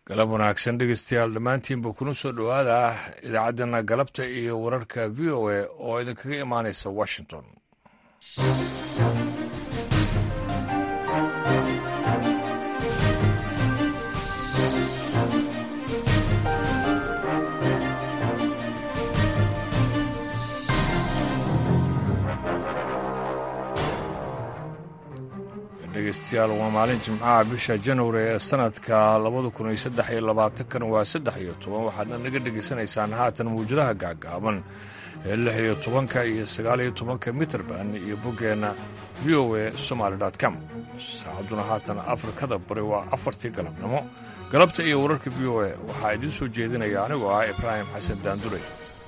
galab wanaagsan dhegeystayaal dhammaantiinba kuna soo dhowaada idaacaddeenna galabta iyo wararka v o a oo idinkaga imaanaysa washington dhegeystayaal waa maalin jimcaha bisha januari ee sanadka labada kun iyo saddex iyo labaatankan waa saddex iyo toban waxaadna naga dhegaysanaysaan haatan mawjadaha gaagaaban ee lix iyo tobanka iyo sagaal iyo tobanka mitrband iyo boggeenna v o a somaali com saacadduna haatan afrikada bari waa afartii galabnimo galabta iyo wararka v o a waxaa idiin soo jeedinaya anigoo ah ibraahim xasan daandure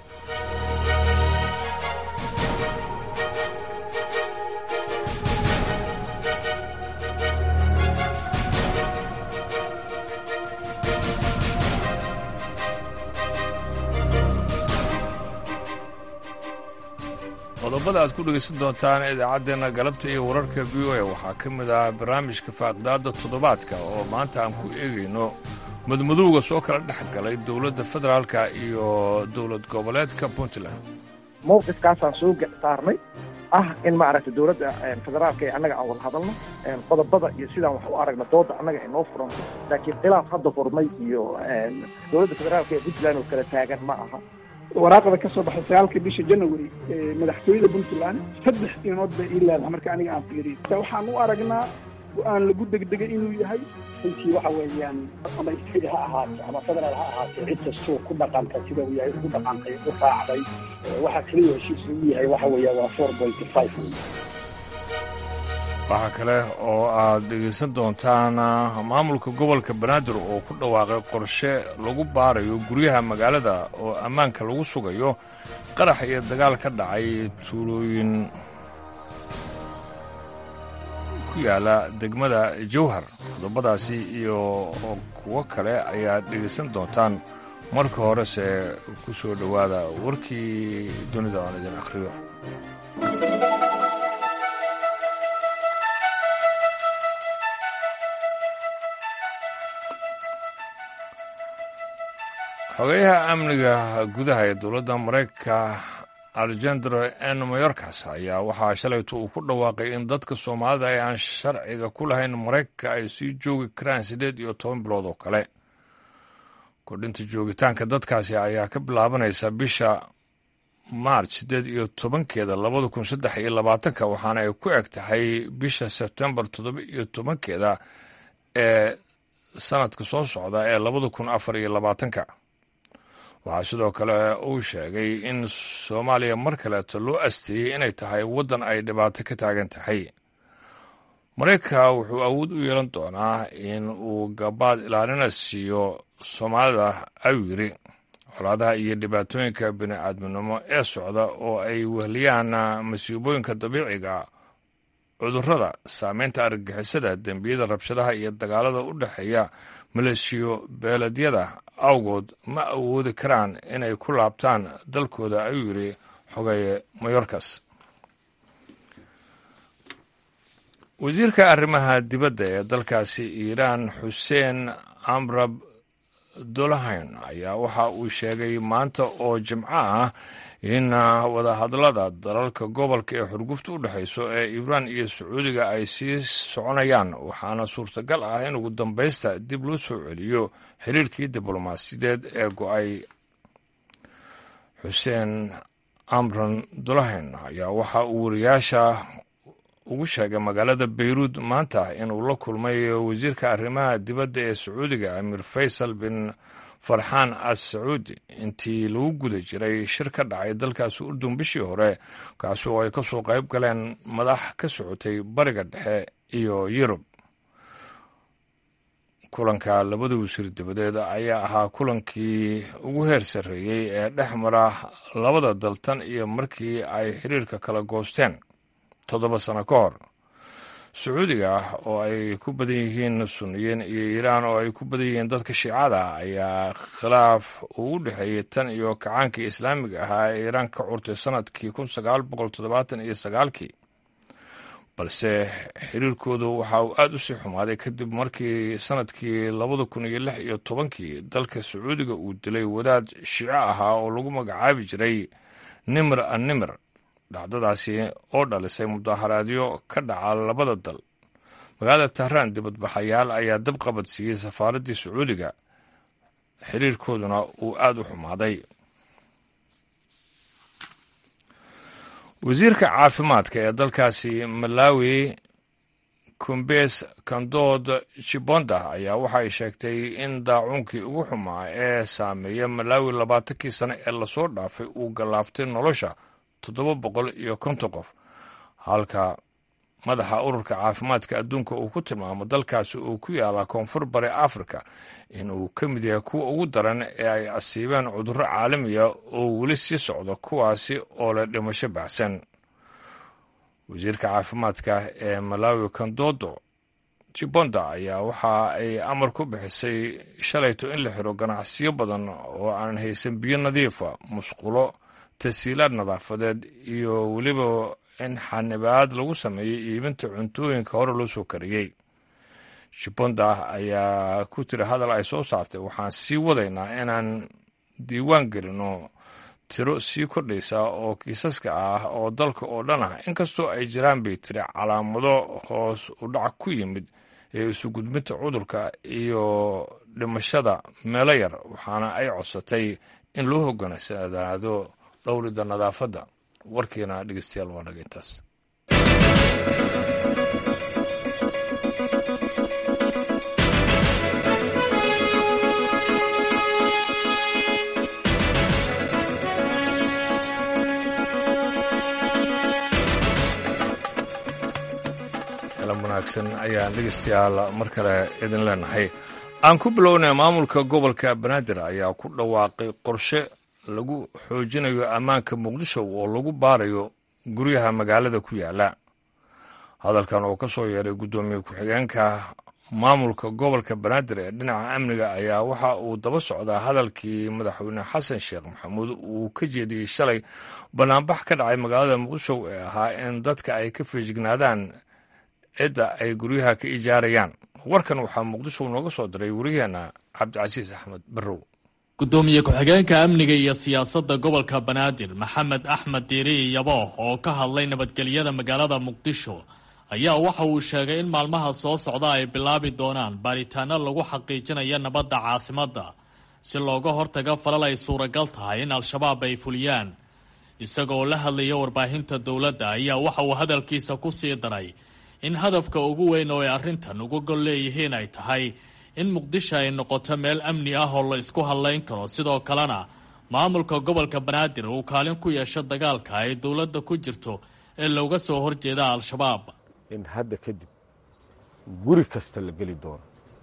qodobada aad ku dhegaysan doontaan idaacaddeenna galabta iyo wararka v o a waxaa ka mid ah barnaamijka faaqdaadda toddobaadka oo maanta aan ku eegayno madmadowga soo kala dhex galay dowladda federaalka iyo dowlad goboleedka puntland mowqifkaasaan soo saarnay ah in maaragtay dowladda federaalka ee annaga aan wada hadalno qodobada iyo sidaan wax u aragna dooda annaga ay noo furanto laakiin khilaaf hadda furmay iyo dowladda federaalka ee puntland oo kala taagan ma aha waraaqda ka soo baxay sagaalka bisha january madaxtooyada puntland saddex inood bay ii leedahay marka aniga aan fiiriyo waxaan u aragnaa go-aan lagu degdegay inuu yahay runtii waxa weeyaan ama state ha ahaato ama federaal ha ahaatee cid kastuu ku dhaqanta sida uu yahay ugu dhaqantay u raacday waxaa keliya heshiis ugu yahay waxa weeya waa four point five waxaa kale oo aad dhegaysan doontaan maamulka gobolka banaadir oo ku dhawaaqay qorshe lagu baarayo guryaha magaalada oo ammaanka lagu sugayo qarax iyo dagaal ka dhacay tuulooyin ku yaala degmada jowhar qodobadaasi iyo kuwo kale ayaad dhegaysan doontaan marka horese ku soo dhowaada warkii dunida aan idin akhriyo xogeyaha amniga gudaha ee dowladda maraykanka alejandro n mayorkas ayaa waxaa shalayto uu ku dhawaaqay in dadka soomaalida ee aan sharciga ku lahayn maraykanka ay sii joogi karaan siddeed iyo toban bilood oo kale kordhinta joogitaanka dadkaasi ayaa ka bilaabanaysa bisha maarch siddeed iyo tobankeeda labada kun saddex iyo labaatanka waxaana ay ku eg tahay bisha sebtembar toddoba iyo tobankeeda ee sanadka soo socda ee labada kun afar iyo labaatanka waxaa sidoo kale uu sheegay in soomaaliya mar kaleeto loo asteeyey inay tahay waddan ay dhibaato ka taagan tahay maraykanka wuxuu awood u yeelan doonaa in uu gabaad ilaalina siiyo soomaalida ayuu yidhi colaadaha iyo dhibaatooyinka bini-aadminimo ee socda oo ay wehliyaan masiibooyinka dabiiciga cudurrada saameynta argagixisada dembiyada rabshadaha iyo dagaalada u dhexeeya maleeshiyo beeledyada awgood ma awoodi karaan inay ku laabtaan dalkooda ayuu yidhi xogeeye mayorkas wasiirka arrimaha dibadda ee dalkaasi iiraan xuseen amrab dolahayn ayaa waxa uu sheegay maanta oo jimco ah in wadahadlada dalalka gobolka ee xurgufta u dhexayso ee iiraan iyo sacuudiga ay sii soconayaan waxaana suurtagal ah in ugu dambaysta dib loo soo celiyo xiriirkii diblomaasiyadeed ee go-ay xuseen amran dolahayn ayaa waxa uu wariyaasha ugu sheegay magaalada bayruud maanta inuu la kulmay wasiirka arrimaha dibadda ee sacuudiga amir faysal bin farxaan as sacuudi intii lagu guda jiray shir ka dhacay dalkaasi urdun bishii hore kaasi oo ay ka soo qayb galeen madax ka socotay bariga dhexe iyo yurub kulanka labada wasiir dibadeed ayaa ahaa kulankii ugu heer sarreeyey ee dhex mara labada daltan iyo markii ay xiriirka kala goosteen toddoba sano ka hor sacuudiga oo ay ku badan yihiin sunniyiin iyo iiraan oo ay ku badan yihiin dadka shiicada ayaa khilaaf uu u dhexeeyey tan iyo kacaankii islaamiga ahaa ee iiraan ka curtay sanadkii kun sagaal boqol toddobaatan iyo sagaalkii balse xiriirkoodu waxa uu aada u sii xumaaday kadib markii sanadkii labada kun iyo lix iyo tobankii dalka sacuudiga uu dilay wadaad shiico ahaa oo lagu magacaabi jiray nimir an nimir dhacdadaasi oo dhalisay mudaharaadyo ka dhaca labada dal magaalada tahraan dibadbaxayaal ayaa dab qabad siiyey safaaraddii sacuudiga xiriirkooduna uu aada u xumaaday wasiirka caafimaadka ee dalkaasi malawi kumbes kandood jibonda ayaa waxay sheegtay in daacuunkii ugu xumaa ee saameeya malawi labaatankii sane ee lasoo dhaafay uu gallaaftay nolosha toddoba boqol iyo konton qof halka madaxa ururka caafimaadka adduunka uu ku tilmaamo dalkaasi uu ku yaala koonfur bari afrika inuu ka mid yahay kuwa ugu daran ee ay asiibeen cudurro caalamiya oo weli sii socda kuwaasi oo leh dhimasho baxsan wasiirka caafimaadka ee malawi kandodo jibonda ayaa waxa ay amar ku bixisay shalayto in la xiro ganacsiyo badan oo aanan haysan biyo nadiifa musqulo tasiilaad nadaafadeed iyo weliba in xanibaad lagu sameeyey iibinta cuntooyinka hore loo soo kariyey jibonda ayaa ku tiri hadal ay soo saartay waxaan sii wadaynaa inaan diiwaan gelino tiro sii kordhaysa oo kiisaska ah oo dalka oo dhan ah inkastoo ay jiraan bay tiri calaamado hoos u dhac ku yimid ee isu gudbinta cudurka iyo dhimashada meelo yar waxaana ay codsatay in loo hogaansanaado dhowrida nadaafadda warkiina dhegeystayaal waa naga intaas kalam wanaagsan ayaan dhegeystayaal mar kale idin leenahay aan ku bilownay maamulka gobolka banaadir ayaa ku dhawaaqay qorshe lagu xoojinayo ammaanka muqdisho oo lagu baarayo guryaha magaalada ku yaala hadalkan oo ka soo yeeray guddoomiye ku-xigeenka maamulka gobolka banaadir ee dhinaca amniga ayaa waxa uu daba socdaa hadalkii madaxweyne xasan sheekh maxamuud uu ka jeediyey shalay banaanbax ka dhacay magaalada muqdisho ee ahaa in dadka ay ka feejignaadaan cidda ay guryaha ka ijaarayaan warkan waxaa muqdisho nooga soo diray wariyaheenna cabdicasiis axmed barrow gudoomiye ku-xigeenka amniga iyo siyaasadda gobolka banaadir maxamed axmed diiriyi yabooh oo ka hadlay nabadgelyada magaalada muqdisho ayaa waxa uu sheegay in maalmaha soo socda ay bilaabi doonaan baaritaano lagu xaqiijinayo nabadda caasimadda si looga hortago falal ay suuragal tahay in al-shabaab ay fuliyaan isagoo la hadlaya warbaahinta dowladda ayaa waxa uu hadalkiisa ku sii daray in hadafka ugu weyn oo ay arrintan uga gol leeyihiin ay tahay in muqdisho ay noqoto meel amni ah oo la isku hadlayn karo sidoo kalena maamulka gobolka banaadir uu kaalin ku yeesho dagaalka ay dowladda ku jirto ee looga soo horjeeda al-shabaab in hadda kadib guri kasta la geli doono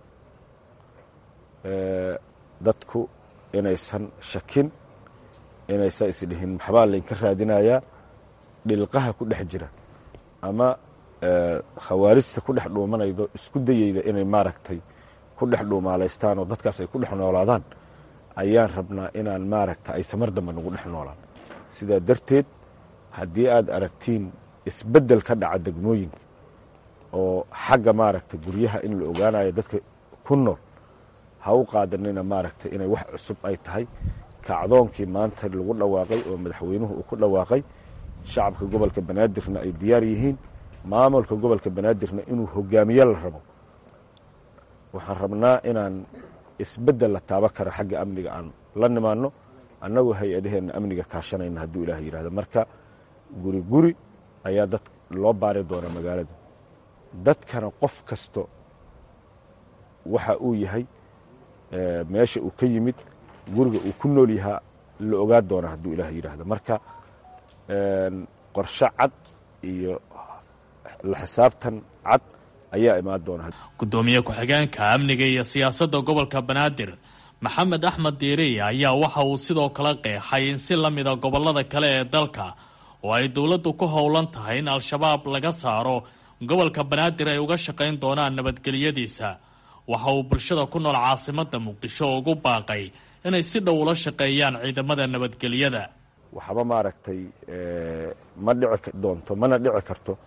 dadku inaysan shakin inaysan isdhihin maxbaa laynka raadinayaa dhilqaha ku dhex jira ama khawaarijta ku dhex dhuumanaydo isku dayeyda inay maaragtay ku dhex dhuumaalaystaan oo dadkaas ay ku dhex noolaadaan ayaan rabnaa inaan maaragta ay samar dambe nagu dhex noolaan sidaa darteed haddii aad aragtiin isbeddel ka dhaca degmooyinka oo xagga maaragta guryaha in la ogaanayo dadka ku nool ha u qaadanina maaragta inay wax cusub ay tahay kacdoonkii maanta lagu dhawaaqay oo madaxweynuhu uu ku dhawaaqay shacabka gobolka banaadirna ay diyaar yihiin maamulka gobolka banaadirna inuu hogaamiye la rabo waxaan rabnaa inaan isbeddel la taaba karo xagga amniga aan la nimaanno annagoo hay-adaheenna amniga kaashanayna hadduu ilaah yidhahdo marka guri guri ayaa dad loo baari doonaa magaalada dadkana qof kasto waxa uu yahay meesha uu ka yimid guriga uu ku nool yahaa la ogaa doonaa hadduu ilaah yidhaahdo marka qorshe cad iyo la xisaabtan cad ayaa imaan doona gudoomiye ku-xigeenka amniga iyo siyaasadda gobolka banaadir maxamed axmed diiriye ayaa waxa uu sidoo kale qeexay in si la mida gobollada kale ee dalka oo ay dowladdu ku howlan tahay in al-shabaab laga saaro gobolka banaadir ay uga shaqayn doonaan nabadgelyadiisa waxa uu bulshada ku nool caasimadda muqdisho ugu baaqay inay si dhow ula shaqeeyaan ciidamada nabadgelyada waxba maaragtay ma dhici doonto mana dhici karto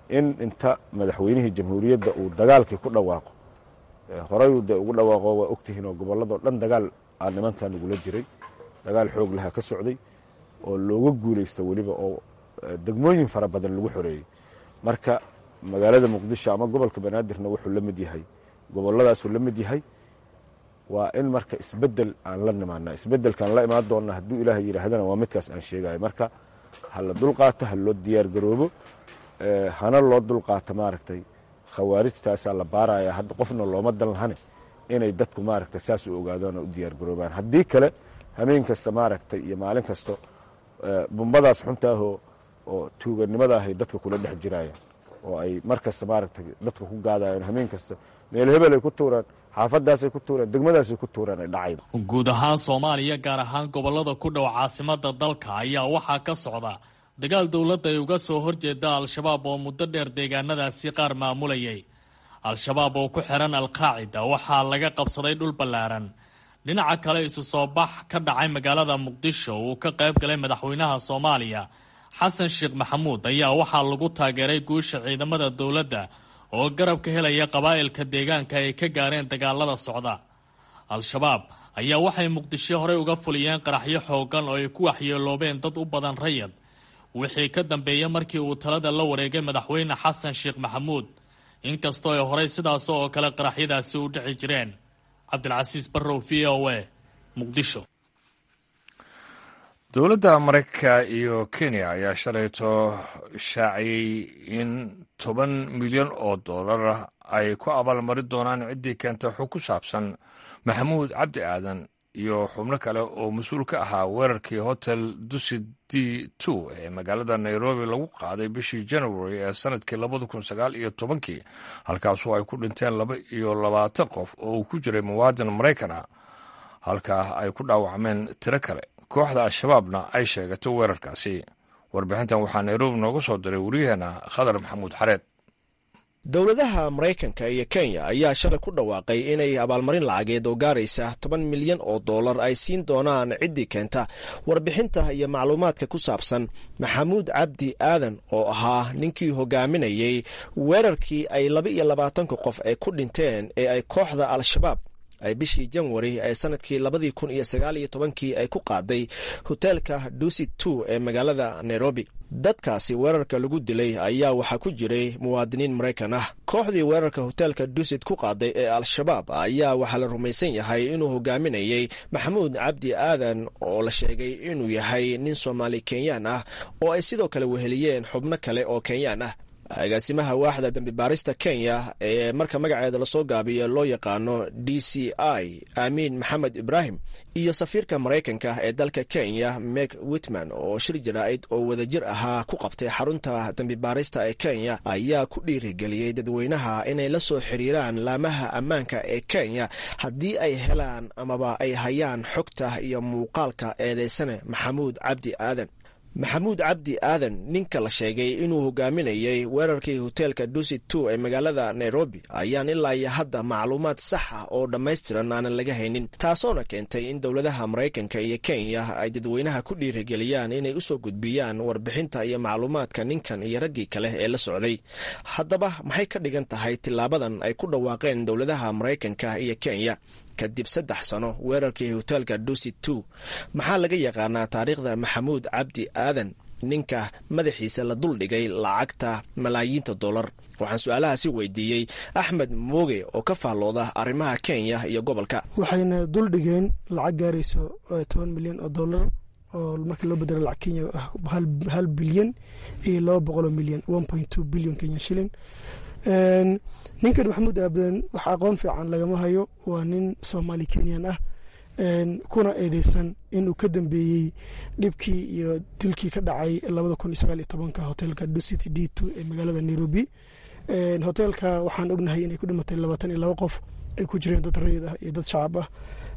in inta madaxweynihii jamhuuriyadda uu dagaalkii ku dhawaaqo horeyuu dee ugu dhawaaqo waa ogtihiin oo gobolladoo dhan dagaal aa nimankan ugula jiray dagaal xoog laha ka socday oo looga guulaysta weliba oo degmooyin fara badan lagu xoreeyey marka magaalada muqdisho ama gobolka banaadirna wuxuu la mid yahay goboladaasuu la mid yahay waa in marka isbedel aan la nimaana isbedelkaan la imaan doonna hadduu ilaaha yidhaahdana waa midkaas aan sheegayo marka ha la dulqaato ha loo diyaargaroobo hana loo dulqaato maaragtay khawaarijtaasaa la baaraya hadda qofna looma dan lahane inay dadku maaragtay saas u ogaadaan oo u diyaargaroobaan haddii kale hameen kasta maaragtay iyo maalin kasto bumbadaas xuntaahoo oo tuuganimada ahay dadka kula dhex jiraya oo ay mar kasta maaragtay dadka ku gaadayaan hameen kasta meel hebel ay ku tuuraan xaafadaasay ku tuuraan degmadaasay ku tuuraan ay dhacayda guud ahaan soomaaliya gaar ahaan gobollada ku dhow caasimada dalka ayaa waxaa ka socda dagaal dowladda ay uga soo horjeeda al-shabaab oo muddo dheer deegaanadaasi qaar maamulayay al-shabaab oo ku xiran al-qaacida waxaa laga qabsaday dhul ballaaran dhinaca kale isu soo bax ka dhacay magaalada muqdisho uu ka qayb galay madaxweynaha soomaaliya xasan sheekh maxamuud ayaa waxaa lagu taageeray guusha ciidamada dowladda oo garab ka helaya qabaa'ilka deegaanka ay ka gaareen dagaalada socda al-shabaab ayaa waxay muqdisho horey uga fuliyeen qaraxyo xooggan oo ay ku waxyeeloobeen dad u badan rayad wixii ka dambeeyey markii uu talada la wareegay madaxweyne xasan sheekh maxamuud inkastoo ay horey sidaas oo kale qaraxyadaasi u dhici jireen cabdilcasiis barrow v o a muqdisho dowladda maraykanka iyo kenya ayaa shalayto shaaciyey in toban milyan oo dollar ay ku abaalmari doonaan ciddii keenta xog ku saabsan maxamuud cabdi aadan iyo xubno kale oo mas-uul ka ahaa weerarkii hotel dusi d two ee magaalada nairobi lagu qaaday bishii january ee sanadkii labada kun sagaal iyo tobankii halkaasoo ay ku dhinteen laba iyo labaatan qof oo uu ku jiray muwaadin maraykan ah halkaa ay ku dhaawacmeen tiro kale kooxda al-shabaabna ay sheegato weerarkaasi warbixintan waxaa nairobi nooga soo diray waryaheena khadar maxamuud xareed dowladaha maraykanka iyo kenya ayaa shalay ku dhawaaqay inay abaalmarin lacageed oo gaaraysa toban milyan oo dollar ay siin doonaan ciddii keenta warbixinta iyo macluumaadka ku saabsan maxamuud cabdi aadan oo ahaa ninkii hogaaminayay weerarkii ay laba iyo labaatanka qof ay ku dhinteen ee ay kooxda al-shabaab ay bishii janwari ee sanadkii labadii kun iyo sagaal iyo tobankii ay ku qaaday hoteelka dusit two ee magaalada nairobi dadkaasi weerarka lagu dilay ayaa waxaa ku jiray muwaadiniin maraykan ah kooxdii weerarka hoteelka dusit ku qaaday ee al-shabaab ayaa waxaa la rumaysan yahay inuu hogaaminayay maxamuud cabdi aadan oo la sheegay inuu yahay nin soomaali kenyaan ah oo ay sidoo kale weheliyeen xubno kale oo kenyaan ah agaasimaha waaxda dambi baarista kenya ee marka magaceeda lasoo gaabiyo loo yaqaano d c i aamiin maxamed ibraahim iyo safiirka maraykanka ee dalka kenya meg witman oo shir jaraa'id oo wadajir ahaa ku qabtay xarunta dambi baarista ee kenya ayaa ku dhiirigeliyey dadweynaha inay la soo xiriiraan laamaha ammaanka ee kenya haddii ay helaan amaba ay hayaan xogta iyo muuqaalka eedeysane maxamuud cabdi aadan maxamuud cabdi aadan ninka la sheegay inuu hogaaminayay weerarkii hoteelka dusit two ee magaalada nairobi ayaan ilaa iyo hadda macluumaad sax ah oo dhammaystiran aanan laga haynin taasoona keentay in dowladaha maraykanka iyo kenya ay dadweynaha ku dhiirigeliyaan inay usoo gudbiyaan warbixinta iyo macluumaadka ninkan iyo raggii kale ee la socday haddaba maxay ka dhigan tahay tilaabadan ay ku dhawaaqeen dowladaha maraykanka iyo kenya kadib saddex sano weerarkii hoteelka dusit two maxaa laga yaqaanaa taariikhda maxamuud cabdi aadan ninka madaxiisa la duldhigay lacagta malaayiinta dollar waxaan su-aalahaasi weydiiyey axmed mooge oo ka faallooda arrimaha kenya iyo gobolka waxayna duldhigeen lacag gaarayso toban milyan oo dollar oo markii loo bedelo lacag kenya ah hal bilyan iyo laba boqoloo milyan one point two bilyan kenya shilin ninkan maxamuud aabadan wax aqoon fiican lagama hayo waa nin soomaali kenyan ah kuna eedeysan inuu ka dambeeyey dhibkii iyo dilkii ka dhacay labada kun iyo sagaal iyo tobanka hoteelka ducity d two ee magaalada nairobi hoteelka waxaan ognahay inay ku dhimatay labaatan iyo laba qof ay ku jireen dad rayid ah iyo dad shacab ah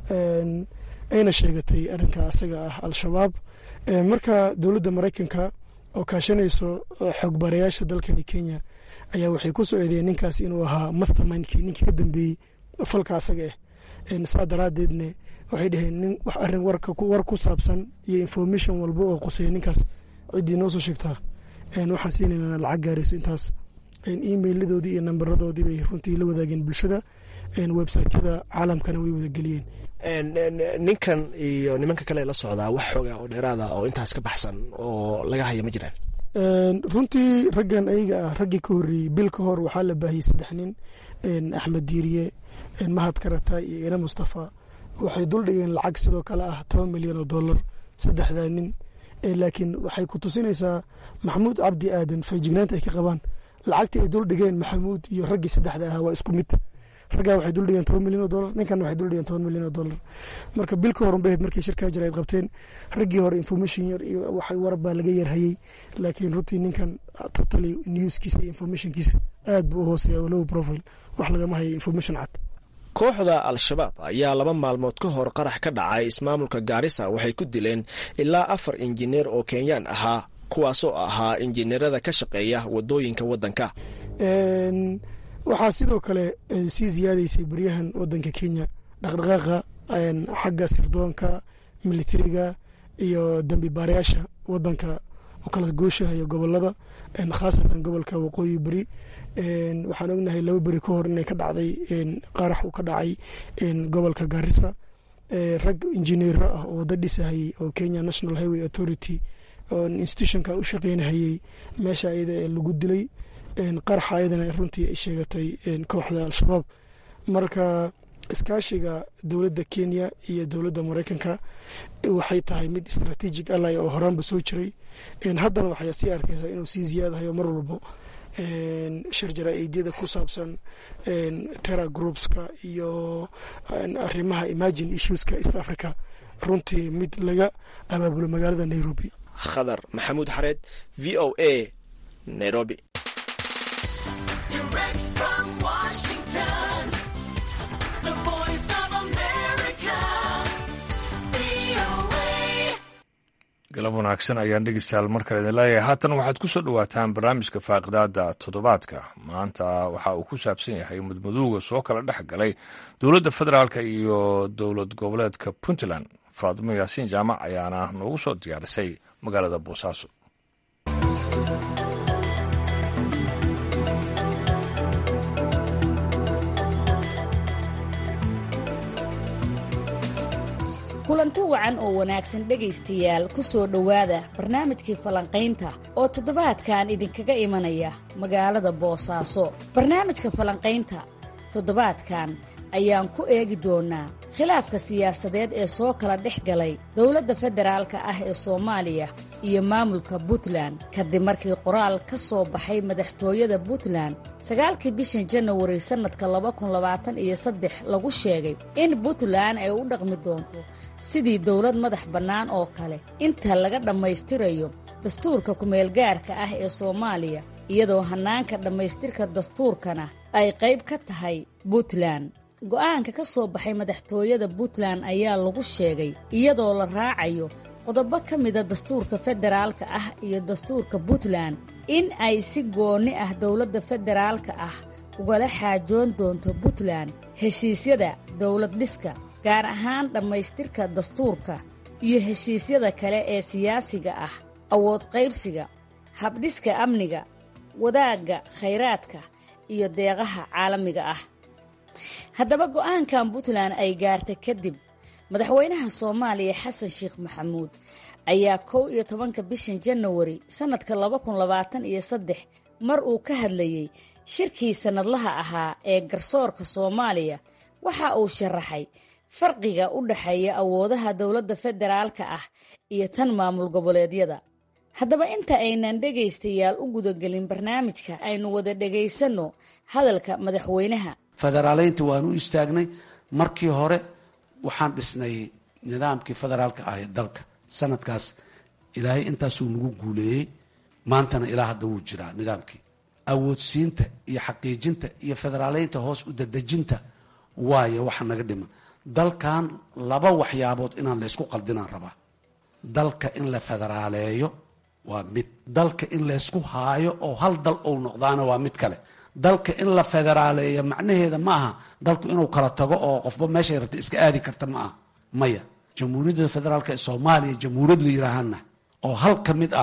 ayna sheegatay arrinka asaga ah al-shabaab marka dowladda maraykanka oo kaashanayso xogbarayaasha dalkani kenya ayaa waxay ku soo eedeeyeen ninkaas inuu ahaa mastermindkii ninkii ka dambeeyey falka asaga ah saa daraadeedne waxay dhaheen nin wax arrin war ku saabsan iyo information walba oo qoseeya ninkaas ciddii noo soo sheegtaa waxaan siinayna lacag gaarayso intaas emailadoodii iyo nambaradoodii bay runtii la wadaageen bulshada websiteyada caalamkana way wadageliyeen ninkan iyo nimanka kale la socdaa wax xooga oo dheeraada oo intaas ka baxsan oo laga haya ma jiraan runtii raggan ayaga ah raggii ka horreeyey bil ka hor waxaa la baahiyey saddex nin axmed diiriye mahad karata iyo ina mustafa waxay duldhigeen lacag sidoo kale ah toban milyan oo dollar saddexdaa nin laakiin waxay ku tusinaysaa maxamuud cabdi aadan feejignaanta ay ka qabaan lacagtii ay duldhigeen maxamuud iyo raggii saddexda ahaa waa isku mid raggaa waxay duldhigeen toban milyan oo dollar ninkanna waxay duldhigeen toban milyan oo dollar marka bil ka horun bahed markii shirkaa jira ay qabteen raggii hore information yar iyo waxay warab baa laga yarhayey laakiin runtii ninkan totally newskiisa iyo informationkiisa aad buu u hooseeya low profile wax lagama hayo information cad kooxda al-shabaab ayaa laba maalmood ka hor qarax ka dhacay ismaamulka gaarisa waxay ku dileen ilaa afar injineer oo kenyaan ahaa kuwaasoo ahaa injineerada ka shaqeeya wadooyinka waddanka waxaa sidoo kale sii ziyaadaysay baryahan wadanka kenya dhaqdhaqaaqa xagga sirdoonka militariga iyo dambi baarayaasha wadanka u kala gooshahaya gobolada khaasatan gobolka waqooyi beri waxaan ognahay laba beri ka hor inay ka dhacday qarax uu ka dhacay gobolka gaarisa rag injineero ah oo wada dhisahayey oo kenya national highway authority oo institutionka u shaqeynahayey meesha ayada ee lagu dilay qaraxa ayadana runtii ay sheegatay kooxda al-shabaab marka iskaashiga dowladda kenya iyo dowladda mareykanka waxay tahay mid strategic ally oo horaanba soo jiray haddana waxay sii arkaysaa inuu sii ziyaadahayo mar walbo shir jaraa-idyada ku saabsan terra groupska iyo arrimaha imagine issueska east africa runtii mid laga abaabulo magaalada nairobi khadar maxamuud xareed v o a nairobi galab wanaagsan ayaan dhegeystayaal mar kale idin leeyahay haatan waxaad ku soo dhowaataan barnaamijka faaqidaada toddobaadka maanta waxa uu ku saabsan yahay mudmadowga soo kala dhex galay dowladda federaalk iyo dowlad goboleedka puntland faadimo yaasiin jaamac ayaana noogu soo diyaarisay magaalada boosaaso kulanti wacan oo wanaagsan dhegaystayaal ku soo dhowaada barnaamijkii falanqaynta oo toddobaadkan idinkaga imanaya magaalada boosaaso barnaamijka falanqaynta toddobaadkan ayaan ku eegi doonnaa khilaafka siyaasadeed ee soo kala dhex galay dowladda federaalka ah ee soomaaliya iyo maamulka puntland kadib markii qoraal ka soo baxay madaxtooyada puntland sagaalkii bishan janawari sannadka laba kun labaatan iyo saddex lagu sheegay in puntland ay u dhaqmi doonto sidii dowlad madax bannaan oo kale inta laga dhammaystirayo dastuurka kumeelgaarka ah ee soomaaliya iyadoo hannaanka dhammaystirka dastuurkana ay qayb ka tahay puntland go'aanka ka soo baxay madaxtooyada puntland ayaa lagu sheegay iyadoo la raacayo qodobo ka mida dastuurka federaalka ah iyo dastuurka puntland in ay si goonni ah dowladda federaalka ah ugala xaajoon doonto puntland heshiisyada dowlad dhiska gaar ahaan dhammaystirka dastuurka iyo heshiisyada kale ee siyaasiga ah awood qaybsiga habdhiska amniga wadaagga khayraadka iyo deeqaha caalamiga ah haddaba go'aankan puntland ay gaartay kadib madaxweynaha soomaaliya xasan sheekh maxamuud ayaa kow iyo tobanka bishan janawari sannadka laba kun labaatan iyo saddex mar uu ka hadlayey shirkii sannadlaha ahaa ee garsoorka soomaaliya waxa uu sharaxay farqiga u dhexeeya awoodaha dowladda federaalka ah iyo tan maamul goboleedyada haddaba inta aynan dhegaystayaal u gudagelin barnaamijka aynu wada dhegaysanno hadalka madaxweynaha federaaleynta waan u istaagnay markii hore waxaan dhisnay nidaamkii federaalka ah ee dalka sanadkaas ilaahay intaasuu nagu guuleeyey maantana ilaa hadda wuu jiraa nidaamkii awoodsiinta iyo xaqiijinta iyo federaaleynta hoos u dadejinta waayo waxa naga dhima dalkan laba waxyaabood inaan la ysku qaldinaan rabaa dalka in la federaaleeyo waa mid dalka in laysku haayo oo hal dal ou noqdaana waa mid kale dalka in la federaaleeyo macnaheeda ma aha dalku inuu kala tago oo qofba meeshay rabta iska aadi karta ma aha maya jamhuuriyadda federaalk ee soomaaliya jamhuuriyad la yidhaahana oo hal ka mid ah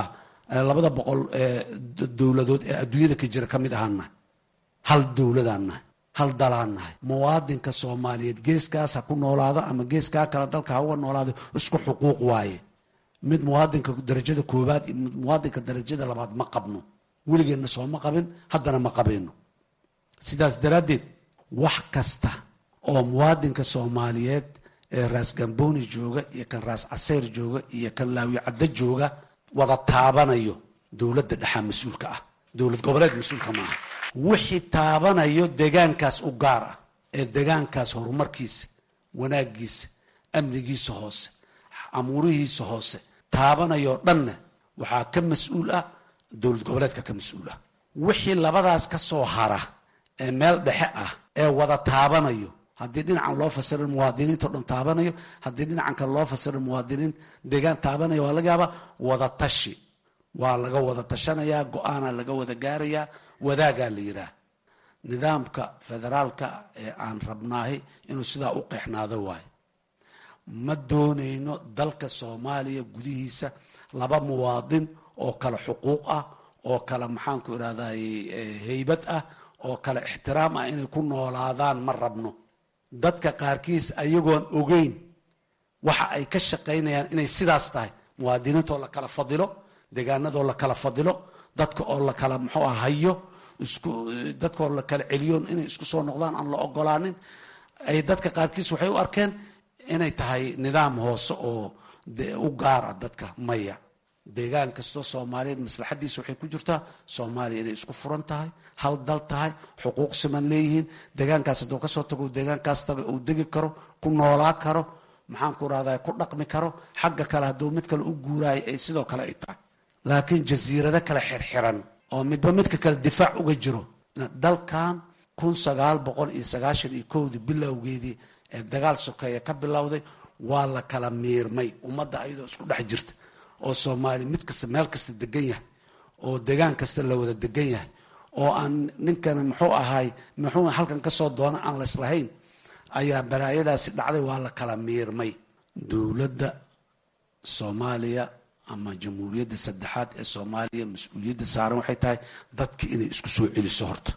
labada boqol dowladood ee adduunyada ka jira ka mid ahaan nahay hal dowladaan nahay hal dalaan nahay muwaadinka soomaaliyeed geeskaas ha ku noolaado ama geeskaa kale dalka ha uga noolaado isku xuquuq waaye mid muwaadinka darajada koowaad iyo mid muwaadinka darajada labaad ma qabno weligeenna sooma qabin haddana ma qabeyno sidaas daraaddeed wax kasta oo muwaadinka soomaaliyeed ee raas gamboni jooga iyo kan raas caseyr jooga iyo kan laawi caddo jooga wada taabanayo dowladda dhexaa mas-uulka ah dowlad goboleed mas-uulka maaha wixii taabanayo degaankaas u gaar ah ee degaankaas horumarkiisa wanaagiisa amnigiisa hoose amuurihiisa hoose taabanayoo dhanna waxaa ka mas-uul ah dowlad goboleedka ka mas-uul ah wixii labadaas ka soo hara ee meel dhexe ah ee wada taabanayo haddii dhinacan loo fasiro muwaadiniinto dhan taabanayo haddii dhinacan kale loo fasiro muwaadiniin deegaan taabanaya waa laga yaabaa wada tashi waa laga wada tashanayaa go-aana laga wada gaarayaa wadaagaa la yihaah nidaamka federaalka ee aan rabnaahi inuu sidaa u qeexnaado waayo ma doonayno dalka soomaaliya gudihiisa laba muwaadin oo kale xuquuq ah oo kale maxaanku irahday heybad ah oo kale ixtiraam ah inay ku noolaadaan ma rabno dadka qaarkiis ayagoon ogeyn waxa ay ka shaqaynayaan inay sidaas tahay muwaadiniintoo la kala fadilo deegaanadoo la kala fadilo dadka oo la kala muxuu ah hayo isku dadkaoo la kala celiyoon inay isku soo noqdaan aan la ogolaanin ay dadka qaarkiis waxay u arkeen inay tahay nidaam hoose oo u gaara dadka maya deegaan kastoo soomaaliyeed maslaxadiisa waxay ku jirtaa soomaaliya inay isku furan tahay hal dal tahay xuquuq siman leeyihiin deegaankaas hadduu kasoo tago deegaankaas taga uu degi karo ku noolaa karo maxaanku rahda ku dhaqmi karo xagga kale hadduu mid kale u guuraayo ay sidoo kale ay tahay laakiin jasiirado kale xirxiran oo midba midka kale difaac uga jiro dalkan kun sagaal boqol iyo sagaashan iyo kowdii bilowgeedii ee dagaal sokeeye ka bilowday waa la kala miirmay ummadda ayadoo isku dhex jirta oo soomaaliya mid kasta meel kasta degan yahay oo degaan kasta la wada degan yahay oo aan ninkan muxuu ahaay muxuu halkan kasoo doona aan laislahayn ayaa balaayadaasi dhacday waa la kala miirmay dowladda soomaaliya ama jamhuuriyadda saddexaad ee soomaaliya mas-uuliyadda saaran waxay tahay dadka inay isku soo celiso horta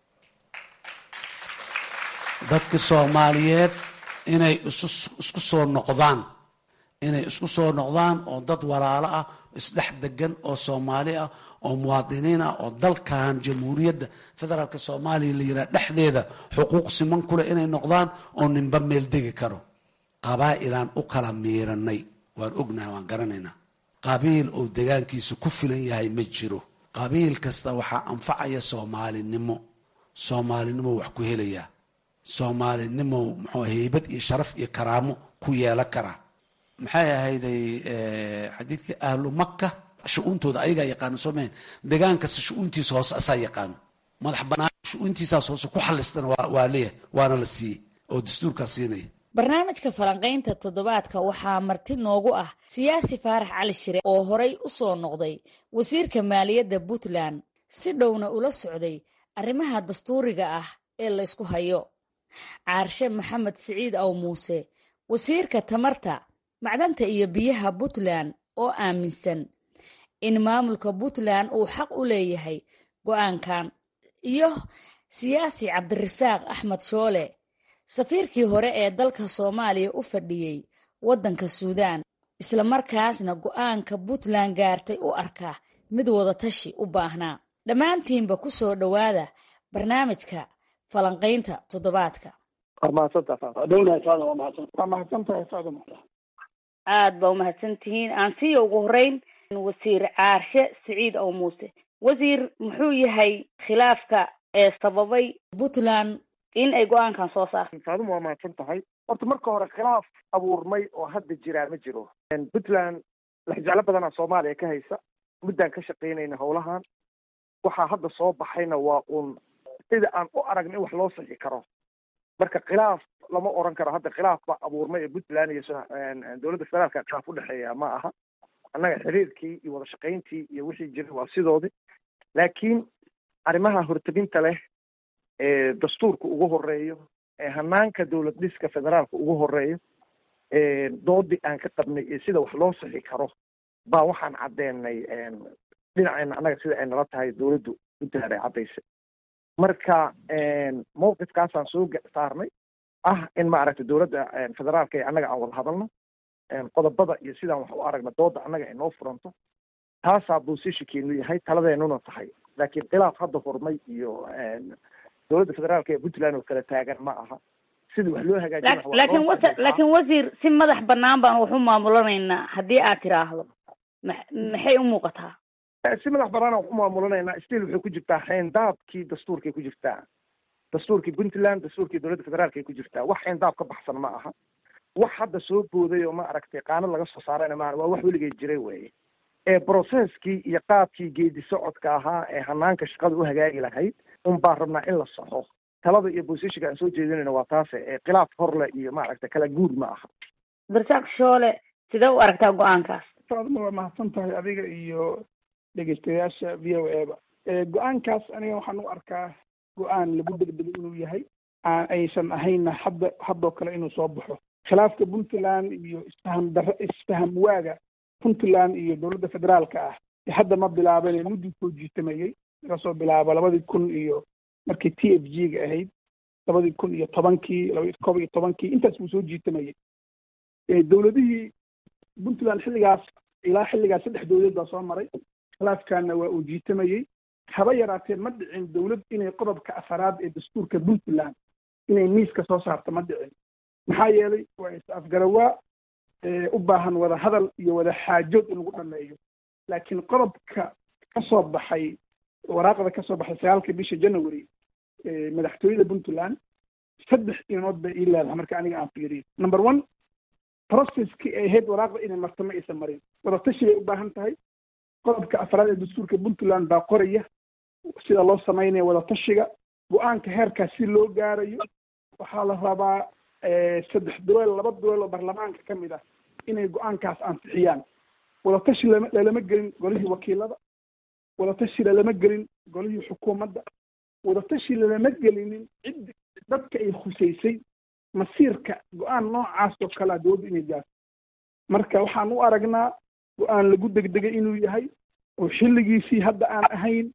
dadka soomaaliyeed inay isku soo noqdaan inay isku soo noqdaan oo dad walaalo ah isdhex degan oo soomaali ah oo muwaadiniin ah oo dalkan jamhuuriyadda federaalka soomaaliya la yidhaha dhexdeeda xuquuq siman kuleh inay noqdaan oo ninba meel degi karo qabaa'ilaan u kala miiranay waan ognahay waan garanaynaa qabiil oo degaankiisa ku filan yahay ma jiro qabiil kasta waxaa anfacaya soomaalinimo soomaalinimo wax ku helayaa soomaalinimo muxuu heybad iyo sharaf iyo karaamo ku yeelan karaa maxay ahayday xadiidkii ahlu maka shu-uuntooda ayagaa yaqaano soo mahan degaan kasta shu-uuntiisa hoose asaa yaqaano madax banaan shu-uuntiisaas hoose ku xalistana waa leeyahay waana la siiyey oo dastuurkaa siinaya barnaamijka falanqaynta toddobaadka waxaa marti noogu ah siyaasi faarax cali shire oo horay u soo noqday wasiirka maaliyadda puntland si dhowna ula socday arrimaha dastuuriga ah ee laysku hayo caarshe maxamed siciid aw muuse wasiirka tamarta macdanta iyo biyaha puntland oo aaminsan in maamulka puntland uu xaq u leeyahay go-aankan iyo siyaasi cabdirasaaq axmed shoole safiirkii hore ee dalka soomaaliya u fadhiyey waddanka suudaan islamarkaasna go-aanka puntland gaartay u arka mid wadatashi u baahnaa dhammaantiinba ku soo dhowaada barnaamijka falanqaynta toddobaadka waa mahadsantahay faaduma aad baa umahadsan tihiin aan siiya ugu horeyn wasiir caarshe siciid ow muuse wasiir muxuu yahay khilaafka ee sababay puntland in ay go-aankan soo saarto faaduma waa mahadsan tahay horta marka hore khilaaf abuurmay oo hadda jiraa ma jiro puntland laxjeclo badanaa soomaaliya ka haysa muddaan ka shaqaynayna howlahan waxaa hadda soo baxayna waa uun sida aan u aragna in wax loo sixi karo marka khilaaf lama oran karo hadda khilaaf baa abuurmay ee puntland iyo dowladda federaalka khilaaf udhexeeya ma aha annaga xiriirkii iyo wada shaqayntii iyo wixii jira waa sidoodii laakiin arrimaha horteginta leh ee dastuurka ugu horeeyo ee hanaanka dowlad dhiska federaalka ugu horeeyo doodii aan ka qabnay iyo sida wax loo sixi karo baa waxaan caddeenay dhinacayna annaga sida ay nala tahay dowladdu puntland ay caddaysay marka mawqifkaasaan soo saarnay ah in maaragtay dowladda federaalka ee annaga aan wada hadalno qodobada iyo sidaan wax u aragna dooda annaga ay noo furanto taasaa boosishinkeenu yahay taladeennuna tahay laakiin khilaaf hadda furmay iyo dowladda federaalka ee puntland oo kala taagan ma aha sidii wax loo hagaajin laakiin wa laakiin wasiir si madax banaan baan wax u maamulanaynaa haddii aad tiraahdo ma maxay u muuqataa si madax banaan wax u maamulanaynaa still waxay ku jirtaa xeendaabkii dastuurkay ku jirtaa dastuurkii puntland dastuurkii dowladda federaalka ay ku jirtaa wax xeendaab ka baxsan ma aha wax hadda soo booday oo ma aragtay qaanad laga soo saarayna maaha waa wax weligeed jiray weeye ee processkii iyo qaabkii geedi socodka ahaa ee hanaanka shaqada u hagaagi lahayd un baan rabnaa in la saxo talada iyo bosishinka aan soo jeedinayna waa taase ee khilaaf horle iyo maaragta kala guur ma aha barsaaq shoole sidee u aragtaa go-aankaas faadma waa mahadsan tahay adiga iyo dhegeystayaasha v o e ba go-aankaas aniga waxaan u arkaa go-aan lagu degdego inuu yahay aan aysan ahaynna hadda haddoo kale inuu soo baxo khilaafka puntland iyo isfaham daro isfaham waaga puntland iyo dowladda federaalka ah hadda ma bilaabane muddii soo jiitamayey laga soo bilaabo labadii kun iyo markii t f g ga ahayd labadii kun iyo tobankii laba kob iyo tobankii intaas buu soo jiitamayey dowladihii puntland xilligaas ilaa xilligaas saddex dowlad baa soo maray khilaafkaana waa uu jiitamayey haba yaraatee ma dhicin dowlad inay qodobka afaraad ee dastuurka puntland inay miiska soo saarto ma dhicin maxaa yeelay waa is-afgarawaa u baahan wada hadal iyo wada xaajood in lagu dhameeyo laakiin qodobka ka soo baxay waraaqda ka soo baxay sagaalka bisha january madaxtooyada puntland saddex inood bay ii leedahay marka aniga aan fiiriyo number one processkii ay ahayd waraaqda inay marto ma aysan marin wadatashi bay u baahan tahay qodobka afraad ee dastuurka puntland baa qoraya sida loo samaynayo wadatashiga go-aanka heerkaas si loo gaarayo waxaa la rabaa saddex duweel laba duweel oo baarlamaanka ka mid ah inay go-aankaas ansixiyaan wadatashi lama lalama gelin golihii wakiilada wadatashi lalama gelin golihii xukuumadda wadatashi lalama gelinin cid dadka ay khusaysay masiirka go-aan noocaas oo kalea dowladda inay gaarto marka waxaan u aragnaa go-aan lagu degdegay inuu yahay oo xilligiisii hadda aan ahayn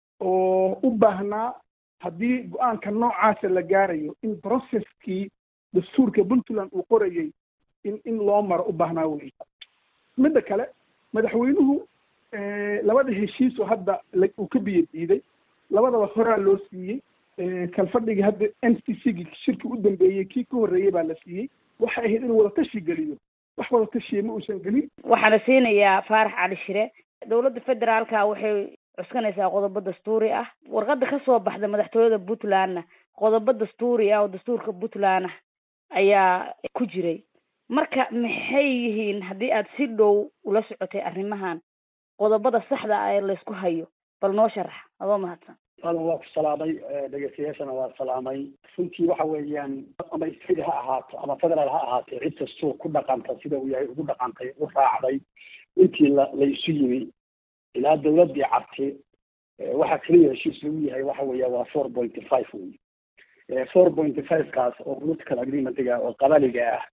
oo u baahnaa haddii go-aanka noocaasa la gaarayo in processkii dastuurka puntland uu qorayay in in loo maro u baahnaa wey midda kale madaxweynuhu labada heshiis oo hadda uu ka biyo diiday labadaba horaa loo siiyey kalfadhigii hadda n c c gi shirkii u dambeeyey kii ka horreeyey baa la siiyey waxay ahayd inuu wadatashi geliyo wax wadatashiya ma uusan gelin waxaana siinayaa faarax cali shire dowladda federaalka waxay cuskanaysaa qodobo dastuuri ah warqada kasoo baxda madaxtooyada puntlandna qodobo dastuuri ah oo dastuurka puntland ah ayaa ku jiray marka maxay yihiin haddii aad si dhow ula socotay arrimahan qodobada saxda ah ee laysku hayo bal noo sharax adoo mahadsan adan waa ku salaamay dhegeystayaashana waa salaamay runtii waxa weeyaan ama state ha ahaato ama federaal ha ahaatee cid kastoo ku dhaqanta sida uu yahay ugu dhaqantay u raacday intii la la isu yimi ilaa dawladdii carte waxaa keliya heshiis lagu yahay waxa weeya waa four pointy five wey four pointy five kaas oo political agreementiga oo qabaliga ah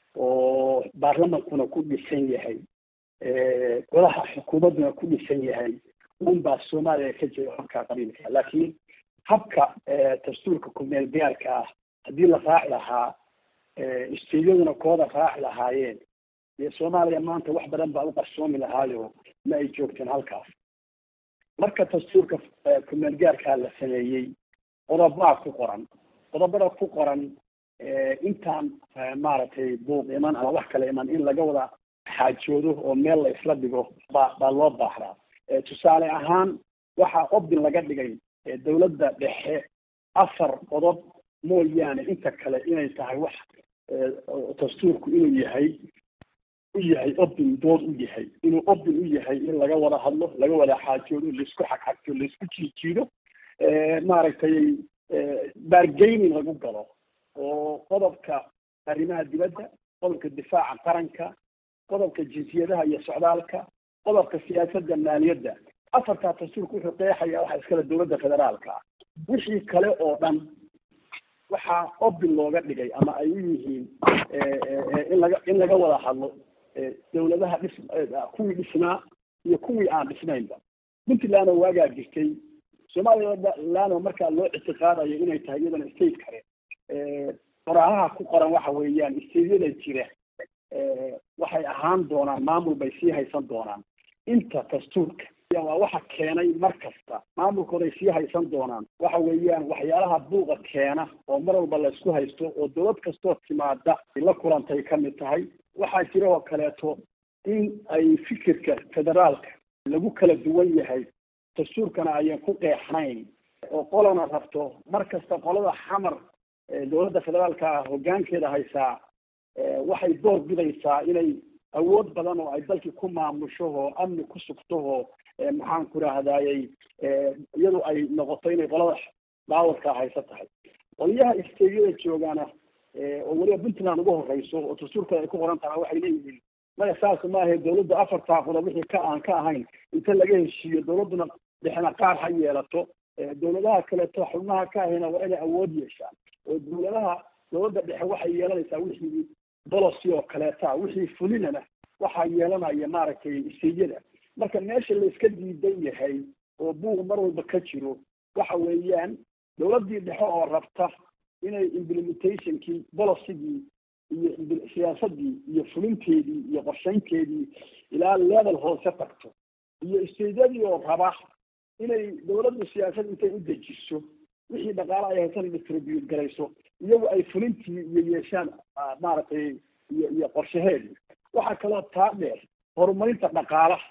oo baarlamankuna ku dhisan yahay golaha xukuumadduna ku dhisan yahay un baa soomaaliya ka jira habka qabiilka laakiin habka dastuurka kumeel gaarka ah haddii la raaci lahaa isteyaduna kooda raaci lahaayeen dee soomaaliya maanta wax badan baa u qarsoomi lahaayo ma ay joogteen halkaas marka dastuurka kumeel gaarkaa la sameeyey qodobaa ku qoran qodobada ku qoran intaan maaragtay buuq iman ama wax kale iman in laga wada xaajoodo oo meel la isla dhigo baa baa loo baaxdaa tusaale ahaan waxaa obdin laga dhigay dawladda dhexe afar qodob mooyaane inta kale inay tahay wax dastuurku inuu yahay u yahay obdin dood u yahay inuu obdin u yahay in laga wada hadlo laga wada xaajoodo laisku xagxagto laisku jiijiido maaragtay bargaining lagu galo oo qodobka arrimaha dibadda qodobka difaaca qaranka qodobka jinsiyadaha iyo socdaalka qodobka siyaasadda maaliyadda afartaa dastuurka wuxuu qeexaya waxa iskale dowladda federaalka ah wixii kale oo dhan waxaa obin looga dhigay ama ay u yihiin in laga in laga wada hadlo dawladaha dhis kuwii dhisnaa iyo kuwii aan dhisnaynba puntland oo waagaa jirtay somaliland oo markaa loo ictiqaadayo inay tahay iyadana state kale qoraahaha ku qoran waxa weeyaan stateyada jira waxay ahaan doonaan maamul bay sii haysan doonaan inta dastuurka waa waxa keenay mar kasta maamulkooday sii haysan doonaan waxa weeyaan waxyaalaha buuqa keena oo mar walba la isku haysto oo dowlad kastoo timaada la kulantay ka mid tahay waxaa jira oo kaleeto in ay fikirka federaalka lagu kala duwan yahay dastuurkana ayan ku qeexnayn oo qolana rabto mar kasta qolada xamar dowladda federaalka hoggaankeeda haysaa waxay door bidaysaa inay awood badan oo ay dalkii ku maamusho oo amni ku sugto oo maxaan ku rahdaayey iyadu ay noqoto inay qolada baawarka haysa tahay qoliyaha isteegyada joogaana oo weliba puntland ugu horeyso oo dastuurkooda ay ku qoran tahay waxay leeyihiin maya saas maahe dowladda afar taaqoda wixii ka aan ka ahayn inta laga heshiiyo dowladduna dhexna qaar ha yeelato dowladaha kaleeto xubnaha ka ahayna waa inay awood yeeshaan oo dowladaha dowladda dhexe waxay yeelanaysaa wixii bolocy oo kaleeta wixii fulinana waxaa yeelanaya maaragtay isteegyada marka meesha la iska diidan yahay oo buuq mar walba ka jiro waxa weeyaan dowladdii dhexe oo rabta inay implementationkii bolocygii iyo siyaasadii iyo fulinteedii iyo qorshaynteedii ilaa level hoose tagto iyo isteedyadii oo raba inay dowladdu siyaasad intay u dejiso wixii dhaqaale ay haysan distribute garayso iyagu ay fulintii iyo yeeshaan maaragtay iyo iyo qorshaheedii waxaa kaloo taa dheer horumarinta dhaqaalaha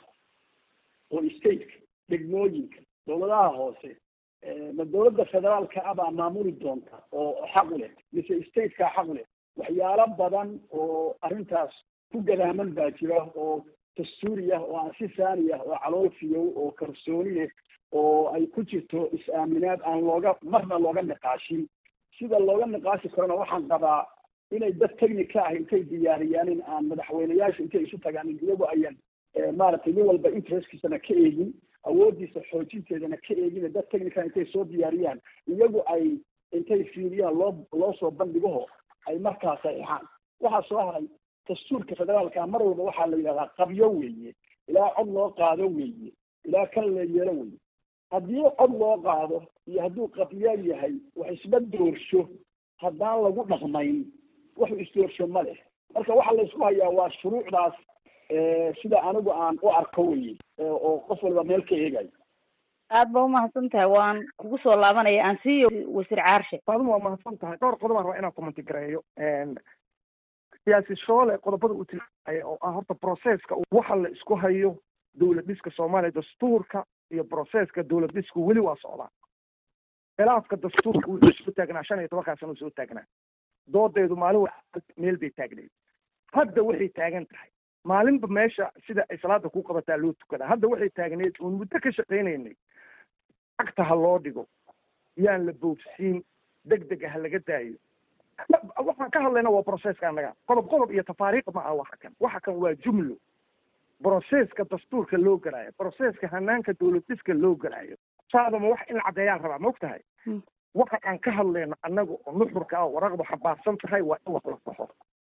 oo stateka degmooyinka dowladaha hoose ma dowladda federaalka ah baa maamuli doonta oo xaq u leh mise stateka xaq u leh waxyaalo badan oo arrintaas ku gadaaman baa jira oo dastuuri ah oo aan si saani ah oo caloofiyow oo kalsooni leh oo ay ku jirto is-aaminaad aan looga marna looga niqaashin sida looga niqaashi karona waxaan qabaa inay dad technica ah intay diyaariyaan in aan madaxweyneyaasha intay isu tagaan iyagu ayan maaragtay nin walba interestkiisana ka eegin awoodiisa xoojinteedana ka eegin dad technica intay soo diyaariyaan iyagu ay intay fiiriyaan loo loo soo bandhigaho ay markaa saxiixaan waxaa soo haray dastuurka federaalka mar walba waxaa la yidhahdaa qabyo weeye ilaa cod loo qaado weeye ilaa kan la yeelo weeye haddii cod loo qaado iyo hadduu qabyo yahay wax isba doorsho haddaan lagu dhaqmayn waxu isdoorsho ma leh marka waxaa la isku hayaa waa shuruucdaas sida anigu aan u arko weye oo qof waliba meel ka eegayo aad ba umahadsan tahay waan kugu soo laabanaya aan siiyo wasiir caarshe faaduma waa mahadsan tahay dhowr qodob aan rabaa inaan commenti gareeyo siyaasi shoole qodobada uu tilmaamaya oo ah horta processka waxa la isku hayo dowlad dhiska soomaaliya dastuurka iyo processka dowlad dhisku weli waa socdaa khilaafka dastuurka wuxuu soo taagnaa shan iyo tobankaa sano soo taagnaa doodeedu maalin wa meel bay taagnayd hadda waxay taagan tahay maalinba meesha sida ay salaada ku qabataa loo tukadaa hadda waxay taagneed uun muddo ka shaqaynaynay cagta ha loo dhigo yaan la boogsiin deg dega ha laga daayo waxaan ka hadlayna waa processka annaga qodob qodob iyo tafaariiq ma ah waxa kan waxa kan waa jumlo broceska dastuurka loo galaayo broceska hanaanka dowlad dhiska loo galaayo saadama wax in caddeeyaan rabaa ma og tahay waxa aan ka hadlayno annaga oo nuxurka ah waraqdu xabaarsan tahay waa in wax la saxo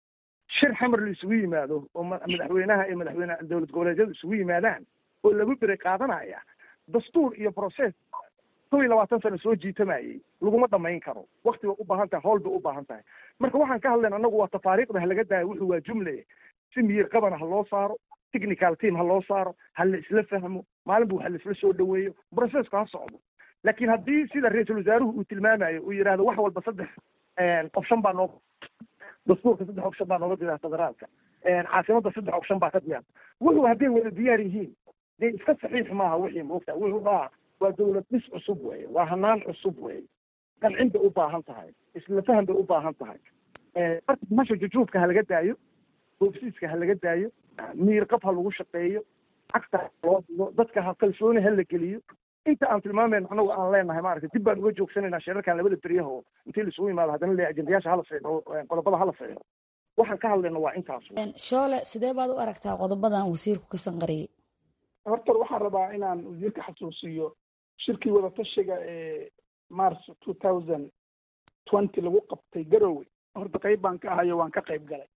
shir xamar la isugu yimaado oo madaxweynaha iyo madaxweyne dowlad goboleedyadu isugu yimaadaan oo lagu bere qaadanaya dastuur iyo process kow iyo labaatan sano soo jiitamayay laguma dhamayn karo wakti bay u baahan tahay howl bay u baahan tahay marka waxaan ka hadlayna annagu waa tafaariiqda ha laga daayo wuxuu waa jumle si miyir qabana ha loo saaro technical team ha loo saaro ha la isla fahmo maalinba wax la isla soo dhaweeyo processku ha socdo laakiin haddii sida ra-iisul wasaaruhu uu tilmaamayo uu yidhahdo wax walba saddex option baa noo dastuurka saddex option baa nooga diyaar federaalka caasimada saddex option baa ka diyaar wuxuu hadday wada diyaar yihiin dee iska saxiix maaha wixii moogta wuxuu dhaha waa dowlad dhis cusub weye waa hanaan cusub weye qancin bay u baahan tahay isla faham bay u baahan tahay marka masha jujuubka ha laga daayo boobsiiska ha laga daayo miir qab ha lagu shaqeeyo cagta loo digo dadka ha kalsooni ha la geliyo inta aan tilmaamayno anagu aan leenahay maaragtay dib baan uga joogsanayna shirarkan labada beryaha oo intii la isugu yimaado haddana le ajendayaasha hala fiixo qodobada hala fiixo waxaan ka hadlayno waa intaas shoole sidee baad u aragtaa qodobadan wasiirku ka sanqariyey horta waxaan rabaa inaan wasiirka xasuusiyo shirkii wadatashiga ee march two thousand twenty lagu qabtay garowe horta qayb baan ka ahayo waan ka qayb galay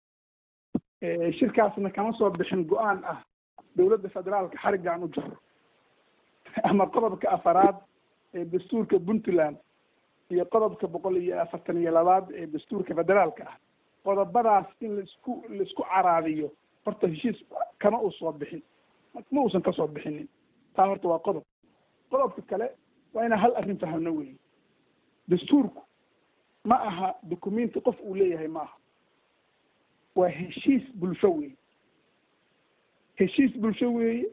shirkaasna kama soo bixin go-aan ah dowladda federaalka xariggaan u jaro ama qodobka afaraad ee dastuurka puntland iyo qodobka boqol iyo afartan iyo labaad ee dastuurka federaalka ah qodobadaas in laisku laisku caraabiyo horta heshiis kama uu soo bixin ma uusan kasoo bixinin taa horta waa qodob qodobka kale waa inaan hal arrin fahamno weeye dastuurku ma aha documenti qof uu leeyahay ma aha waa heshiis bulsho weeye heshiis bulsho weeye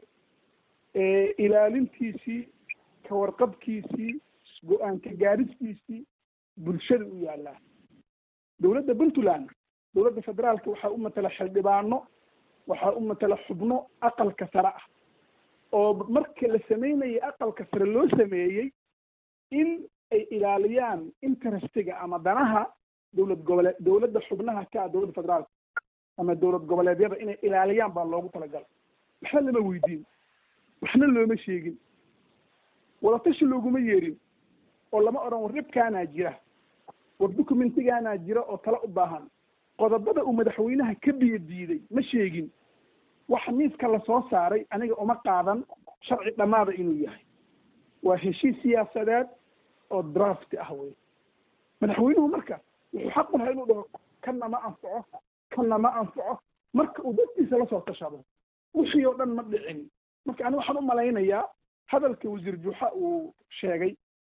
ilaalintiisii ka warqabkiisii go-aan ka gaaristiisii bulshada u yaalaa dowladda puntland dowladda federaalka waxaa u matala xildhibaano waxaa u matala xubno aqalka sare ah oo marka la sameynayay aqalka sare loo sameeyey in ay ilaaliyaan interestiga ama danaha dowlad goboleed dowladda xubnaha ka ah dowladda federaalka ama dowlad goboleedyada inay ilaaliyaan baa loogu talagalay waxna lama weydiin waxna looma sheegin wadatashi looguma yeerin oo lama odhan war dhibkaanaa jira war documentigaanaa jira oo tala u baahan qodobada uu madaxweynaha ka biyo diiday ma sheegin waxa miiska lasoo saaray aniga uma qaadan sharci dhammaada inuu yahay waa heshiis siyaasadeed oo draft ah wey madaxweynuhu marka wuxuu xaq u lahaa inuu dhaho kanna ma anfaco kanna ma anfaco marka uu dadkiisa lasoo tashado wixii oo dhan ma dhicin marka ani waxaan u malaynayaa hadalka wasiir juuxa uu sheegay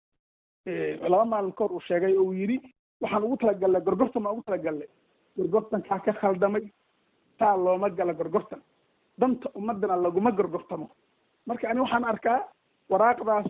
laba maalin kahor uu sheegay oo uu yidhi waxaan ugu talagalnay gorgortan baan ugu talagalnay gorgortankaa ka khaldamay taa looma gala gorgortan danta ummadana laguma gorgortamo marka ani waxaan arkaa waraaqdaas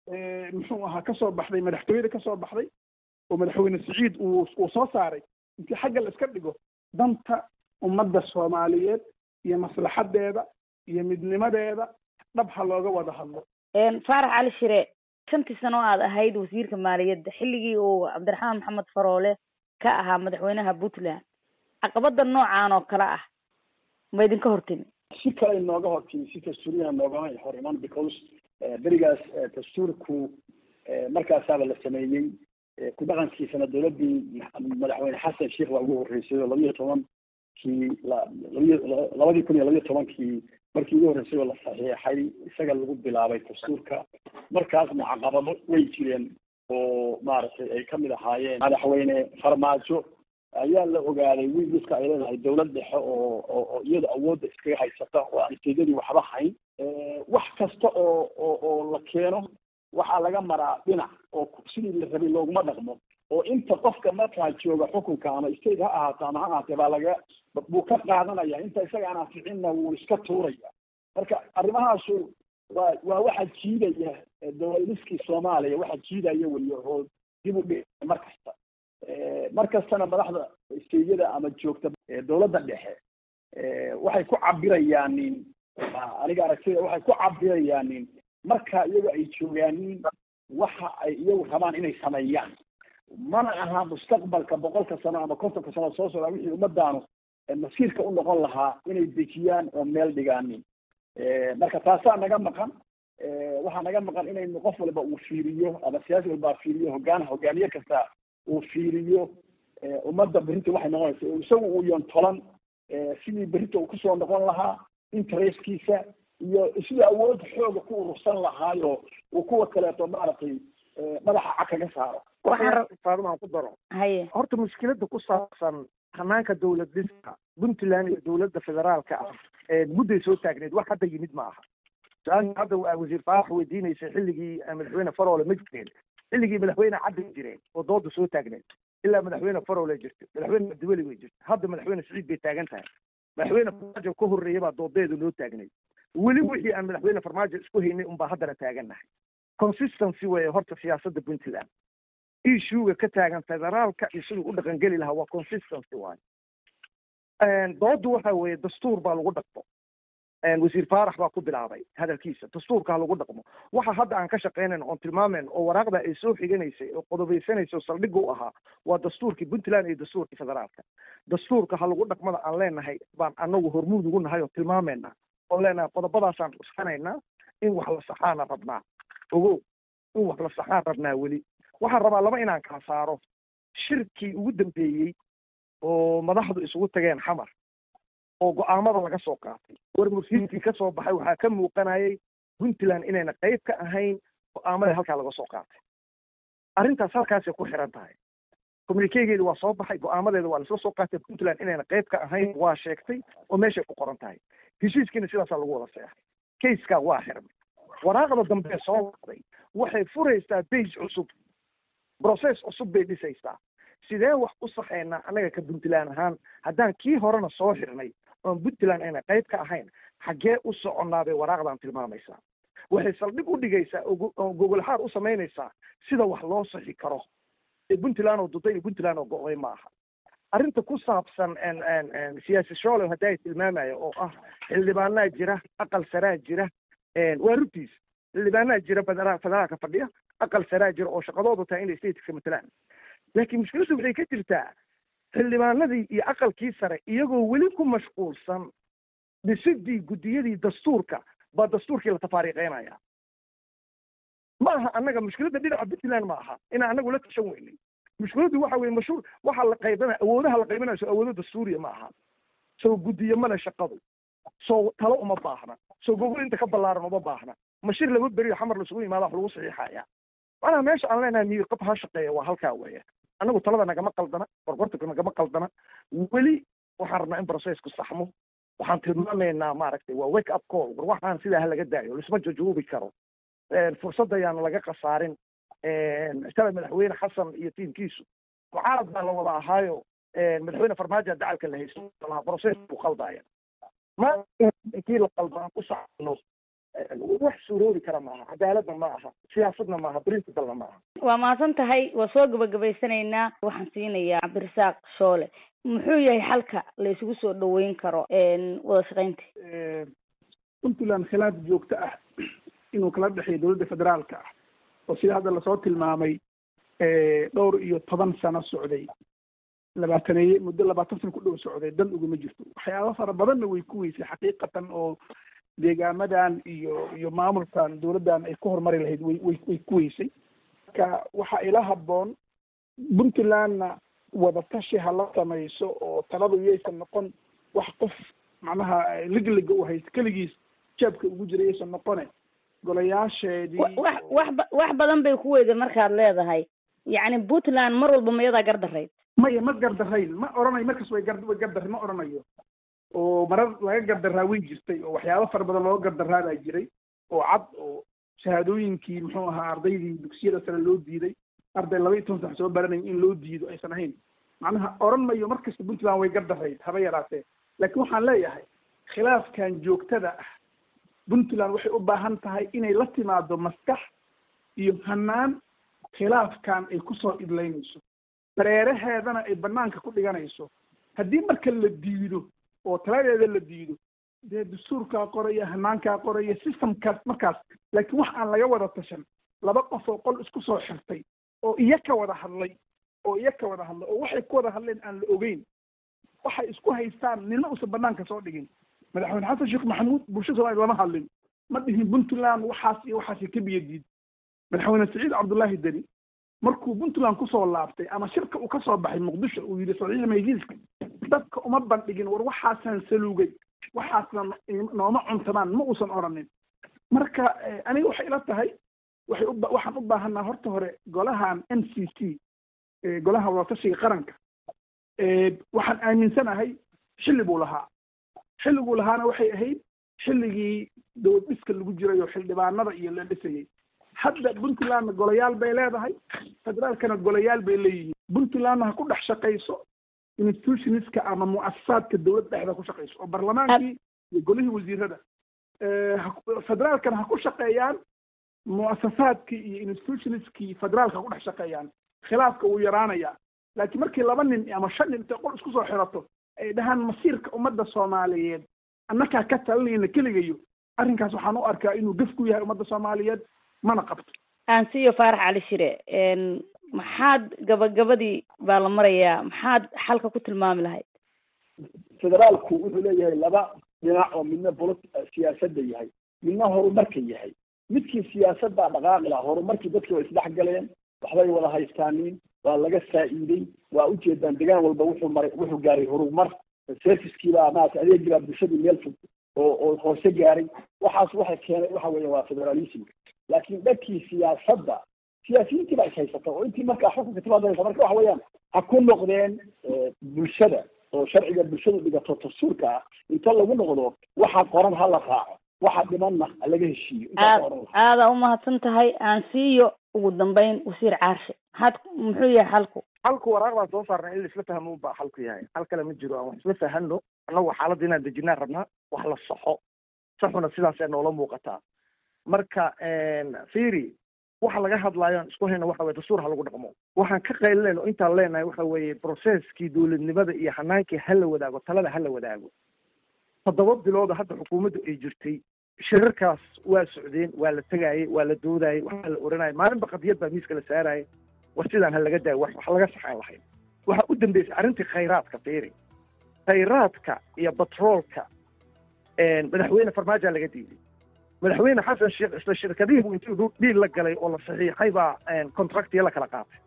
muxuu ahaa kasoo baxday madaxtooyada kasoo baxday oo madaxweyne siciid uu uu soo saaray intii xagga la iska dhigo danta ummadda soomaaliyeed iyo maslaxadeeda iyo midnimadeeda dhab ha looga wada hadlo faarax cali shire shantii sano aad ahayd wasiirka maaliyadda xilligii uu cabdiraxmaan maxamed faroole ka ahaa madaxweynaha puntland caqabada noocan oo kale ah ma idinka hortimi si kale nooga hortimi si dastuuriyana noogama hor iman because berigaas dastuurku markaasaaba la sameeyey ku dhaqankiisana dowladdii madaxweyne xasan sheikh baa ugu horreysay oo labiyo tobankii labiyo labadii kun iyo labiyo tobankii markii ugu horreysay oo la saxiixay isaga lagu bilaabay dastuurka markaasna caqabado way jireen oo maaragtay ay kamid ahaayeen madaxweyne farmaajo ayaa la ogaaday wiiliska ay leedahay dowlad dhexe oo oo iyada awoodda iskaga haysata oo aan istedadii waxba hayn wax kasta oo oo oo la keeno waxaa laga maraa dhinac oo sidii la rabay looguma dhaqmo oo inta qofka markaa jooga xukunka ama state ha ahaato ama ha ahaatee baa laga buu ka qaadanaya inta isaga aan anficinna wuu iska tuuraya marka arrimahaasu waa waa waxa jiidaya dowladiskii soomaaliya waxa jiidaya weliya oo dib u dhig mar kasta mar kastana madaxda steyada ama joogta dowladda dhexe waxay ku cabirayaanin aniga aragtida waxay ku cabirayaanin marka iyagu ay joogaanin waxa ay iyagu rabaan inay sameeyaan mana aha mustaqbalka boqolka sano ama kontonka sano soo socda wixii ummadaanu masiirka u noqon lahaa inay dejiyaan oo meel dhigaanin marka taasaa naga maqan waxaa naga maqan inaynu qof walba uu fiiriyo ama siyaasi walbaa fiiriyo hogaan hogaamiye kasta uu fiiriyo ummadda berrinta waxay noqonaysa isagu uu yontolan sidii berrinta uu kusoo noqon lahaa interestkiisa iyo sidii awood xooga ku urursan lahaayo uu kuwa kaleeto maaragtay madaxa cag kaga saaro faadimaan ku daro haye horta mushkilada ku saabsan hanaanka dowlad dhiska puntland iyo dowladda federaalka ah mudday soo taagneed wax hadda yimid ma aha su-aasha hadda wasiir faarax weydiinaysa xilligii madaxweyne faroole ma jireen xilligii madaxweyne caddi jireen oo dooda soo taagneed ilaa madaxweyne faroole jirta madaxweyne abdiweli way jirta hadda madaxweyne siciid bay taagan tahay madaxweyne farmaajo ka horreeya baa doodeedu noo taagneyd weli wixii aan madaxweyne farmaajo isku haynay unbaa haddana taagannahay consistency weeye horta siyaasadda puntland issuega ka taagan federaalka iyo siduu u dhaqangeli lahaa waa consistency waayo doodu waxa weeye dastuur baa lagu dhaqmo wasiir faarax baa ku bilaabay hadalkiisa dastuurka ha lagu dhaqmo waxa hadda aan ka shaqeynayn oon tilmaameyn oo waraaqda ay soo xiganaysay oo qodobaysanaysa oo saldhigga u ahaa waa dastuurkii puntland iyo dastuurkii federaalka dastuurka ha lagu dhaqmada aan leenahay baan anagu hormuud ugu nahay oo tilmaameyna oon leenahay qodobadaasaan cuskanaynaa in wax la saxaana rabnaa ogow in wax la saxaan rabnaa weli waxaan rabaa laba inaan kala saaro shirkii ugu dambeeyey oo madaxdu isugu tageen xamar oo go-aamada laga soo qaatay war mursiidkii ka soo baxay waxaa ka muuqanayay puntland inayna qayb ka ahayn go-aamada halkaa laga soo qaatay arrintaas halkaasay ku xiran tahay communikegeedi waa soo baxay go-aamadeeda waa lasla soo qaatay puntland inayna qayb ka ahayn waa sheegtay oo meeshay ku qoran tahay heshiiskiina sidaasaa lagu wada seexay kayskaa waa xirmay waraaqda dambe soo waqday waxay furaysaa bage cusub process cusub bay dhisaysaa sidee wax u saxaynaa annaga ka puntland ahaan haddaan kii horena soo xirnay oon puntland ayna qayb ka ahayn xaggee u soconnaa bay waraaqdan tilmaamaysaa waxay saldhig u dhigaysaa oo gogolxaar u samaynaysaa sida wax loo saxi karo ee puntland oo duday iyo puntland oo go-day ma aha arrinta ku saabsan siyaasi shoolow hadda ay tilmaamaya oo ah xildhibaanaa jira aqal saraa jira waa rugtiis xildhibaanaa jira federaal federaalka fadhiya aqal saraa jira oo shaqadoodu tahay inay stateka matalaan laakiin mushkiladdu waxay ka jirtaa xildhibaanadii iyo aqalkii sare iyagoo weli ku mashquulsan dhisidii guddiyadii dastuurka baa dastuurkii la tafaariiqeynaya ma aha annaga mushkiladda dhinaca puntland ma aha inaan anagu la tashan weynay mushkiladdu waxa weye mashhuur waxaa la qaybinaya awoodaha la qaybinayo soo awoodo dastuuriya ma aha soo guddiyo male shaqadu soo talo uma baahna soo gogol inta ka ballaaran uma baahna mashir laba beriyo xamar lasugu yimaada wax lagu saxiixaya macnaha meesha aan leenahay miir qab ha shaqeeya waa halkaa weeye annagu talada nagama qaldana gorgortanka nagama qaldana weli waxaan rabnaa in processku saxmo waxaan tilmaamaynaa maaragtay waa wake up call war waxaan sidaa ha laga daayo lisma jajuubi karo fursad ayaana laga khasaarin shala madaxweyne xasan iyo tiimkiisu mucaarad baa la wada ahaayo madaxweyne farmaajo dacalka la haysto process buu qaldaya ma intii la qaldo aan ku sacno wax suuroobi kara maaha cadaaladna ma aha siyaasadna maaha principlena ma aha waa mahadsan tahay waa soo gabagabaysanaynaa waxaan siinayaa cabdirasaaq shoole muxuu yahay xalka la isugu soo dhaweyn karo wada shaqaynta puntland khilaaf joogto ah inuu kala dhexeeyo dowladda federaalka ah oo sida hadda lasoo tilmaamay dhowr iyo toban sano socday labaataneeye muddo labaatan sano ku dhow socday dan uguma jirto waxyaaba fara badanna way ku weysay xaqiiqatan oo deegaamadan iyo iyo maamulkan dowladdan ay ku horumari lahayd way way way ku weysay marka waxaa ila habboon puntlandna wadatashi ha la samayso oo taladu yaysan noqon wax qof macnaha ligliga u haysto keligiis jaabka ugu jira yaysan noqone golayaasheedii wax wax wax badan bay ku weyday markaad leedahay yacni puntland mar walba mayadaa gardarayd maya ma gardarayn ma oranayo markas way gar way gardar ma oranayo oo marar laga gardaraa way jirtay oo waxyaabo fara badan looga gardaraa baa jiray oo cad oo shahaadooyinkii muxuu ahaa ardaydii dugsiyada sare loo diiday arday laba iyo toban sax soo baranaya in loo diido aysan ahayn macnaha oran mayo mar kasta puntland way gardarayd haba yaraatee laakiin waxaan leeyahay khilaafkan joogtada ah puntland waxay u baahan tahay inay la timaado maskax iyo hanaan khilaafkan ay kusoo idlaynayso dareeraheedana ay banaanka ku dhiganayso haddii marka la diido oo taladeeda la diido dee dastuurkaa qoraya hanaankaa qoraya systemkaas markaas laakiin wax aan laga wada tashan laba qof oo qol isku soo xirtay oo iya ka wada hadlay oo iya ka wada hadlay oo waxay ku wada hadleen aan la ogeyn waxay isku haystaan nina uusan banaanka soo dhigin madaxweyne xasan sheekh maxamuud bulshada soomaliya lama hadlin ma dhihin puntland waxaas iyo waxaasi ka biyo diid madaxweyne saciid cabdullaahi deni markuu puntland kusoo laabtay ama shirka uu kasoo baxay muqdisho uu yidhi saciid maydiiska dadka uma bandhigin war waxaasaan saluugay waxaasna nooma cuntamaan ma uusan odhanin marka aniga waxay ila tahay waxay u waxaan u baahanaa horta hore golahan n c c golaha wadatashiga qaranka waxaan aaminsanahay xilli buu lahaa xilliguu lahaana waxay ahayd xilligii dowlad dhiska lagu jiray oo xildhibaanada iyo la dhisayay hadda puntlandna golayaal bay leedahay federaalkana golayaal bay leeyihiin puntlandna ha ku dhex shaqayso institutionska ama mu'asasaadka dowladda dhexda ku shaqayso oo barlamaankii iyo golihii wasiirada federaalkana ha ku shaqeeyaan mu'asasaadkii iyo institutionskii federaalka ha ku dhex shaqeeyaan khilaafka wuu yaraanayaa laakiin markii laba nin ama shan nin intay qol isku soo xirato ay dhahaan masiirka ummadda soomaaliyeed annakaa ka talinayna keligayo arrinkaas waxaan u arkaa inuu gaf ku yahay ummadda soomaaliyeed mana qabto aansiyo faarax cali shire maxaad gabagabadii baa la marayaa maxaad xalka ku tilmaami lahayd federaalku wuxuu leeyahay laba dhinac oo midna bolo siyaasadda yahay midna horumarka yahay midkii siyaasaddaa dhaqaaqi laha horumarkii dadkii way isdhex galeen waxbay wada haystaaniin waa laga faa'iiday waa ujeedaan degaan walba wuxuu maray wuxuu gaaray horumar servicekiibaa maarata adeegii baa bulshadii meel fog oo oo hoose gaaray waxaas waxay keenay waxa weeye waa federalism laakiin dadkii siyaasadda siyaasiyiintii baa ishaysata oo intii markaa xukunka timaadaysa marka waxa weeyaan ha ku noqdeen bulshada oo sharciga bulshadu dhigato dastuurka ah inta lagu noqdo waxa qoran ha la raaco waxa dhimanna ha laga heshiiyo aad aada umahadsan tahay aan siiyo ugu dambeyn wasiir caarshe maxaad muxuu yahay xalku halku waraaq baan soo saarnay in laisla fahmo baa halku yahay hal kale ma jiro aan wax isla fahano annagu xaaladda inaan dejinaan rabnaa wax la saxo saxuna sidaasee noola muuqataa marka firi waxa laga hadlaayo aan isku hayna waxa weye dastuur ha lagu dhaqmo waxaan ka qaylinayno intaan leenahay waxa weeye processkii dowladnimada iyo hanaankii ha la wadaago talada ha la wadaago toddoba bilooda hadda xukuumaddu ay jirtay shirarkaas waa socdeen waa la tegaayey waa la doodayey waxaa la oranayay maalinba qadiyad baa miiska la saarayay war sidaan ha laga daayo wax laga saxaan lahayn waxaa u dambeysay arrintii khayraadka fiiri khayraadka iyo batroolka madaxweyne farmaajoa laga diiday madaxweyne xasan sheekh isla shirkadihii buu intuu dhiil la galay oo la saxiixay baa contractiya la kala qaatay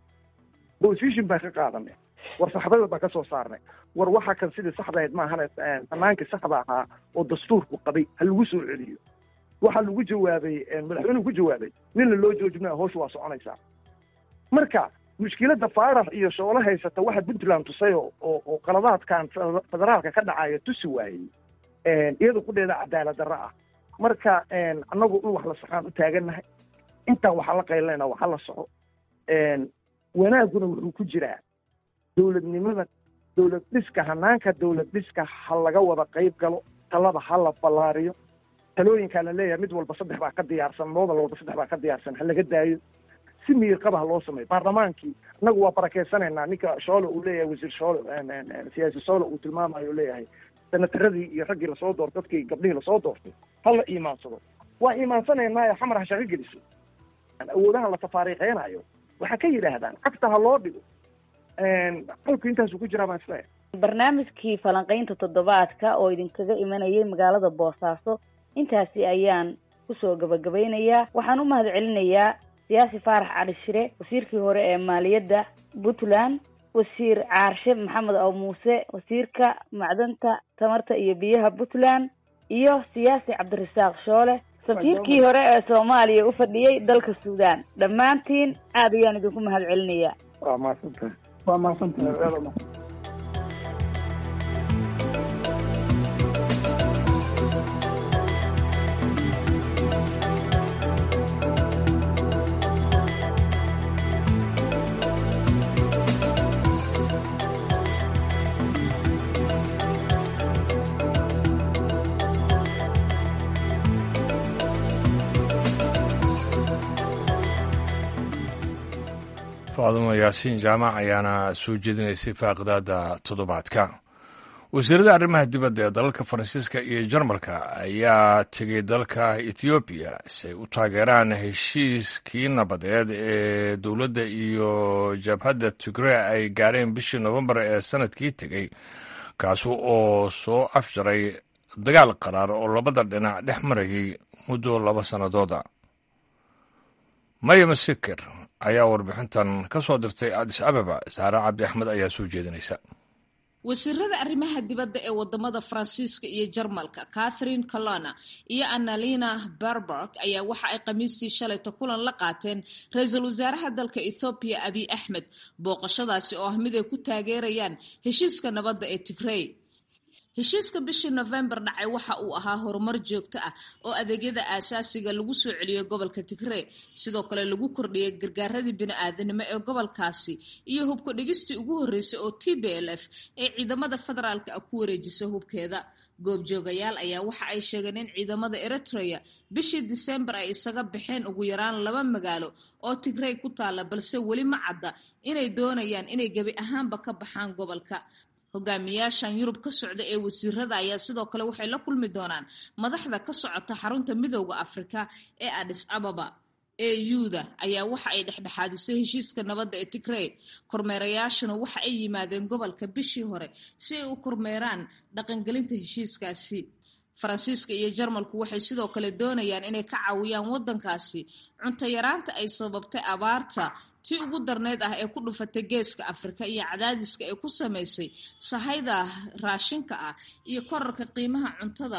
position baan ka qaadanay war saxbada baan ka soo saarnay war waxa kan sidii saxda ahayd maahane fanaankii saxda ahaa oo dastuurku qabay ha lagu soo celiyo waxaa lagu jawaabay madaxweynuhu ku jawaabay nina loo joojinaya hawsha waa soconaysaa marka mushkiladda faarax iyo shoolo haysata waxa puntland tusay oo oo qaladaadkan federaalka ka dhacaya tusi waayey iyada kudheeda cadaalad darro ah marka annagu in wax la saxaan u taagannahay intaan waxaa la qaylinayna waxa la soco wanaaguna wuxuu ku jiraa dowladnimada dowlad dhiska hanaanka dowlad dhiska ha laga wada qayb galo talada ha la ballaariyo talooyinkaa la leeyahay mid walba saddex baa ka diyaarsan moodal walba saddex baa ka diyaarsan ha laga daayo si miirqaba ha loo sameeyo baarlamaankii annagu waa barakeysanaynaa ninka shoole uu leeyahay wasiir shoole siyaasi shoole uu tilmaamayo u leeyahay senataradii iyo raggii lasoo doortay dadkii gabdhihii lasoo doortay ha la iimaansado waa iimaansanaynaayo xamar ha shaqo geliso awoodaha la tafaariiqeynayo waxaa ka yidhaahdaan cagta ha loo dhigo halku intaasuu ku jiraa baan isleeyahay barnaamijkii falanqaynta toddobaadka oo idinkaga imanayay magaalada boosaaso intaasi ayaan kusoo gabagabeynayaa waxaan u mahad celinayaa siyaasi faarax cali shire wasiirkii hore ee maaliyadda puntland wasiir caarshe maxamed aw muuse wasiirka macdanta tamarta iyo biyaha puntland iyo siyaasi cabdirasaaq shoole safiirkii hore ee soomaaliya u fadhiyey dalka suudaan dhammaantiin aad ayaan idinku mahad celinayaa waa mahadsantahay waa mahadsantahay faadumo yaasiin jaamac ayaana soo jeedinaysay faaqidaada toddobaadka wasiirada arrimaha dibadda ee dalalka faransiiska iyo jarmalka ayaa tegay dalka ethoobiya si ay u taageeraan heshiiskii nabadeed ee dowladda iyo jabhadda tigre ay gaareen bishii nofembar ee sanadkii tegey kaasi oo soo afjaray dagaal qaraar oo labada dhinac dhex marayay muddo laba sannadooda maya masikir ayaa warbixintan ka soo dirtay adis ababa saare cabdi axmed ayaa soo jeedinaysa wasiirada arrimaha dibadda ee wadamada faransiiska iyo jarmalka catherine colona iyo annalina berberg ayaa waxa ay khamiistii shalayta kulan la qaateen ra-iisul wasaaraha dalka ethoobiya abiy axmed booqashadaasi oo ah mid ay ku taageerayaan heshiiska nabadda ee tigrey heshiiska bishii nofembar dhacay waxa uu ahaa horumar joogto ah oo adeegyada aasaasiga lagu soo celiyey gobolka tigree sidoo kale lagu kordhiyey gargaaradii bini-aadanimo ee gobolkaasi iyo hubka dhigistii ugu horreysay oo t b l f ee ciidamada federaalka ah ku wareejisa hubkeeda goobjoogayaal ayaa waxa ay sheegeen in ciidamada eritrea bishii disembar ay isaga baxeen ugu yaraan laba magaalo oo tigrey ku taalla balse weli ma cadda inay doonayaan inay gebi ahaanba ka baxaan gobolka hogaamiyaashan yurub ka socda ee wasiirada ayaa sidoo kale waxay la kulmi doonaan madaxda ka socota xarunta midooda afrika ee adis ababa euda ayaa waxa ay dhexdhexaadisay heshiiska nabadda ee tigrey kormeerayaashuna waxa ay yimaadeen gobolka bishii hore si ay u kormeeraan dhaqangelinta heshiiskaasi faransiiska iyo jarmalku waxay sidoo kale doonayaan inay ka caawiyaan waddankaasi cunto yaraanta ay sababtay abaarta tii ugu darneyd ah ee ku dhufatay geeska afrika iyo cadaadiska ay ku samaysay sahayda raashinka ah iyo korarka qiimaha cuntada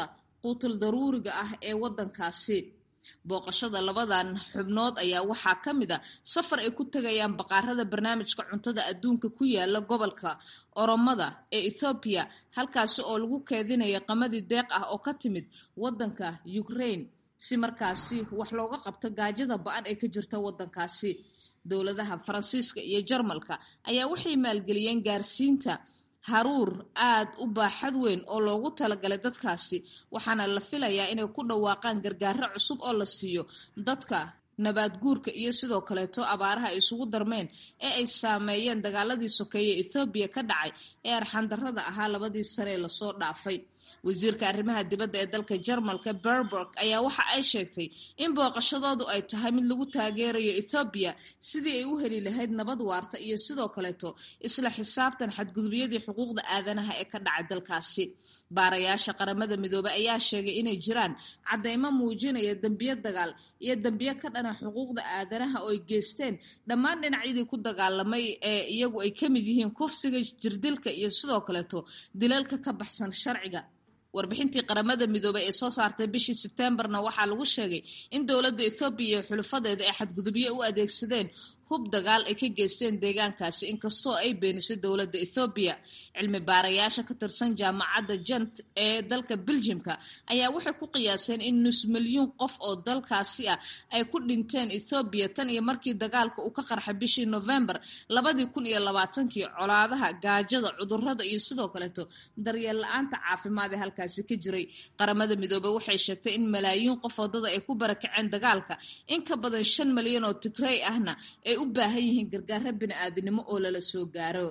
quutul daruuriga ah ee waddankaasi booqashada labadan xubnood ayaa waxaa ka mid a safar ay ku tegayaan baqaarada barnaamijka cuntada adduunka ku yaala gobolka oromada ee ethoobiya halkaasi oo lagu keedinayo qamadii deeq ah oo ka timid waddanka ukraine si markaasi wax looga qabto gaajada ba-an ee ka jirta waddankaasi dowladaha faransiiska iyo jarmalka ayaa waxay maalgeliyeen gaarsiinta haruur aad u baaxad weyn oo loogu talagalay dadkaasi waxaana la filayaa inay ku dhawaaqaan gargaaro cusub oo la siiyo dadka nabaad guurka iyo sidoo kaleeto abaaraha ay isugu darmeen ee ay saameeyeen dagaaladii sokeeye ethoobiya ka dhacay ee arxandarrada ahaa labadii sane ee lasoo dhaafay wasiirka arrimaha dibadda ee dalka jarmalka berberg ayaa waxa ay sheegtay in booqashadoodu ay tahay mid lagu taageerayo ethoobiya sidii ay u heli lahayd nabad waarta iyo sidoo kaleeto isla xisaabtan xadgudubyadii xuquuqda aadanaha ee ka dhacay dalkaasi baarayaasha qaramada midoobey ayaa sheegay inay jiraan caddeymo muujinaya dembiyo dagaal iyo dembiyo ka dhana xuquuqda aadanaha oo ay geysteen dhammaan dhinacyadii ku dagaalamay ee iyagu ay ka mid yihiin kufsiga jirdilka iyo sidoo kaleeto dilalka ka baxsan sharciga warbixintii qaramada midoobey ee soo saartay bishii sebtembarna waxaa lagu sheegay in dowladda ethoobiya iyo xulufadeeda ay xadgudubyo u adeegsadeen hub dagaal ay ka geysteen deegaankaasi inkastoo ay beenisay dowladda ethoobiya cilmi baarayaasha ka tirsan jaamacadda jent ee dalka beljimka ayaa waxay ku qiyaaseen in nus milyuun qof oo dalkaasi ah ay ku dhinteen ethoobiya tan iyo markii dagaalka uu ka qarxay bishii novembar labadii kun iyo labaatankii colaadaha gaajada cudurrada iyo sidoo kaleeto daryeel la-aanta caafimaad ee halkaasi ka jiray qaramada midoobey waxay sheegtay in malaayiin qof wadada ay ku barakaceen dagaalka in ka badan shan malyan oo tigrey ahna ay u baahan yihiin gargaaro bini-aadinimo oo lala soo gaaro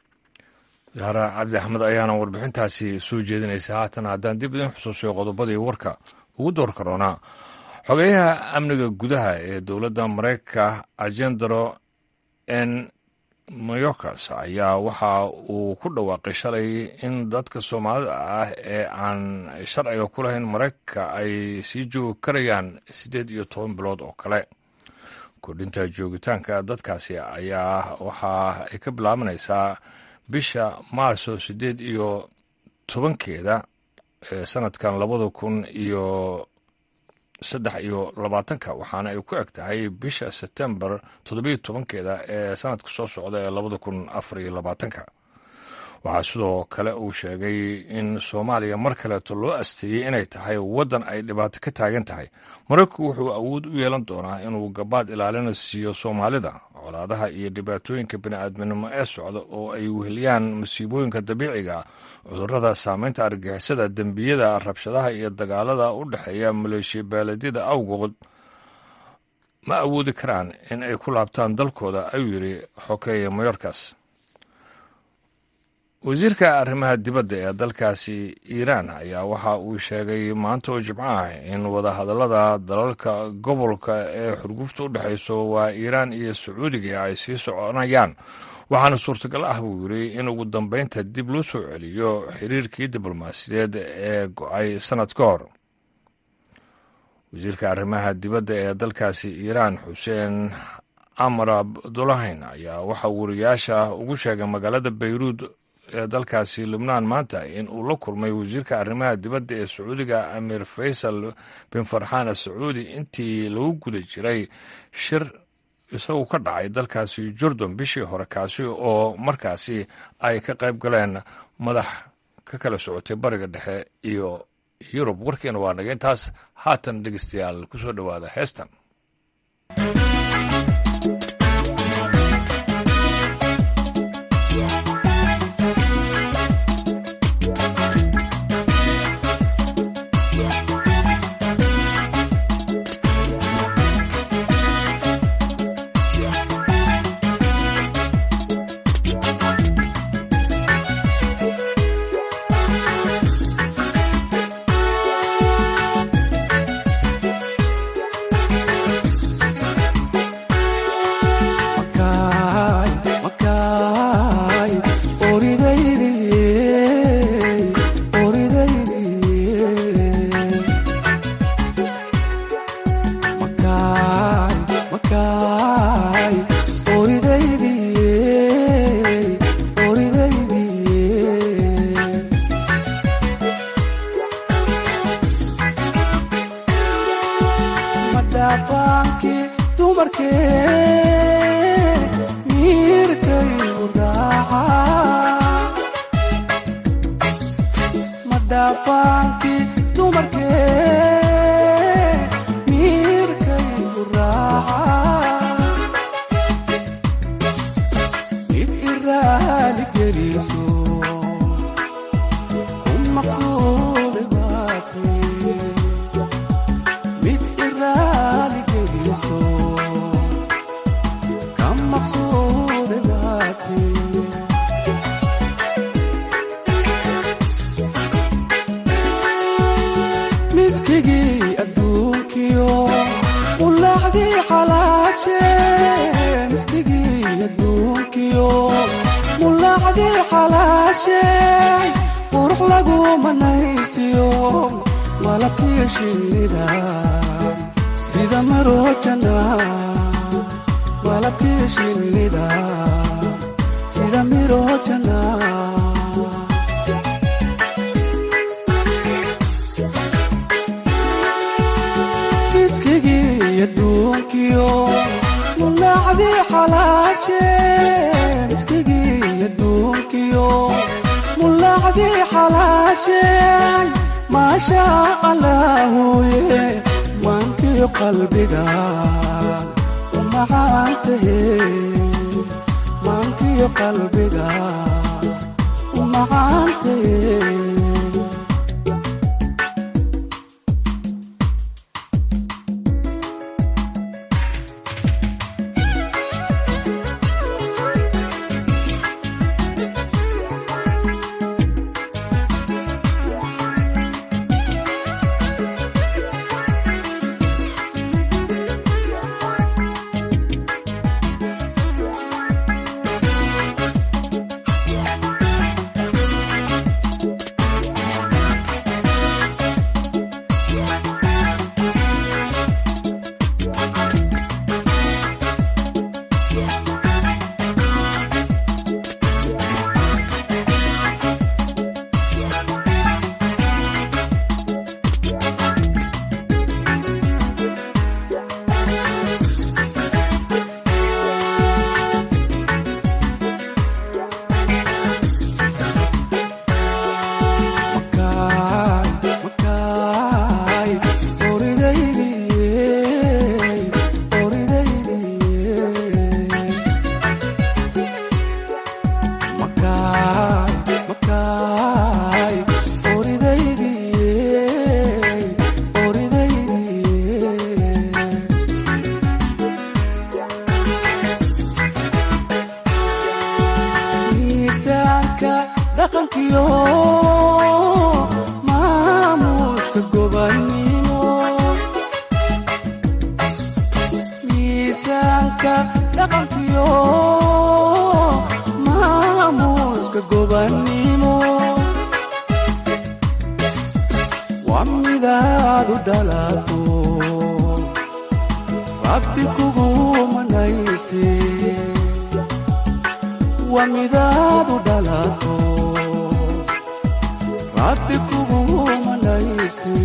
zahra cabdi axmed ayaana warbixintaasi soo jeedinaysa haatan haddaan dib idin xusuusiyo qodobadii warka ugu door karoonaa xogeyaha amniga gudaha ee dowladda mareykanka agendaro n mayorkas ayaa waxa uu ku dhawaaqay shalay in dadka soomaalida ah ee aan sharciga ku lahayn mareykanka ay sii joogi karayaan siddeed iyo toban bilood oo kale kordhinta joogitaanka dadkaasi ayaa waxa ay ka bilaabanaysaa bisha maarso siddeed iyo tobankeeda ee sanadkan labada kun iyo saddex iyo labaatanka waxaana ay ku eg tahay bisha sebtembar toddobiyo tobankeeda ee sanadka soo socda ee labada kun afar iyo labaatanka waxaa sidoo kale uu sheegay in soomaaliya mar kaleeto loo asteeyey inay tahay waddan ay dhibaato ka taagan tahay maraykanku wuxuu awood u yeelan doonaa inuu gabaad ilaalina siiyo soomaalida colaadaha iyo dhibaatooyinka bini'aadminimo ee socda oo ay weheliyaan masiibooyinka dabiiciga cudurrada saameynta argixisada dembiyada rabshadaha iyo dagaalada u dhexeeya maleeshiya beeledyada awgood ma awoodi karaan in ay ku laabtaan dalkooda ayuu yidhi xokeeye mayorkas wasiirka arrimaha dibadda ee dalkaasi iiraan ayaa waxa uu sheegay maanta oo jimco ah in wadahadallada dalalka gobolka ee xurgufta u dhexayso waa iiraan iyo sacuudiga ay sii soconayaan waxaana suurtagal ah buu yidri in ugu dambeynta dib loo soo celiyo xiriirkii diblomaasiyadeed ee go-ay sannad ka hor wasiirka arrimaha dibadda ee dalkaasi iiraan xuseen amar abdulahayn ayaa waxa wariyaasha ugu sheegay magaalada bayruud ee dalkaasi lubnaan maanta in uu la kulmay wasiirka arrimaha dibadda ee sacuudiga amiir faysal bin farxaan asacuudi intii lagu guda jiray shir isagu ka dhacay dalkaasi jordan bishii hore kaasi oo markaasi ay ka qayb galeen madax ka kala socotay bariga dhexe iyo yurub warkiina waa naga intaas haatan dhegeystayaal ku soo dhowaada heestan dumarkee miirkaygu raaca madhaafaankii dumarkee miirkaygu raaca mid iraali geliso ku maqsuude baatay mid iraali geliso ka maqsuude baatay miskigii adduunkiyo ulaacdii xalaashe miskigii adduunkiyo mulaacdii xalaashe qurux lagu manaysiyo malabkii shinnida sida marojana malabkii shinnida sida mirojana miskigii adduunkiyo mulaacdii xalaashe miskigii adduunkiyo mulaacdii xalaashe maasha allaahuye maankiyo qalbiga u macaantahe maankiyo qalbiga u macaantahe miisaanka dhaqankiyo maamuuska gobannimo miisaanka dhaqankiyo maamuuska gobannimo waa midaad u dhalato rabbi kugu manayse waa midaad u dhalato rabbi kugu manayse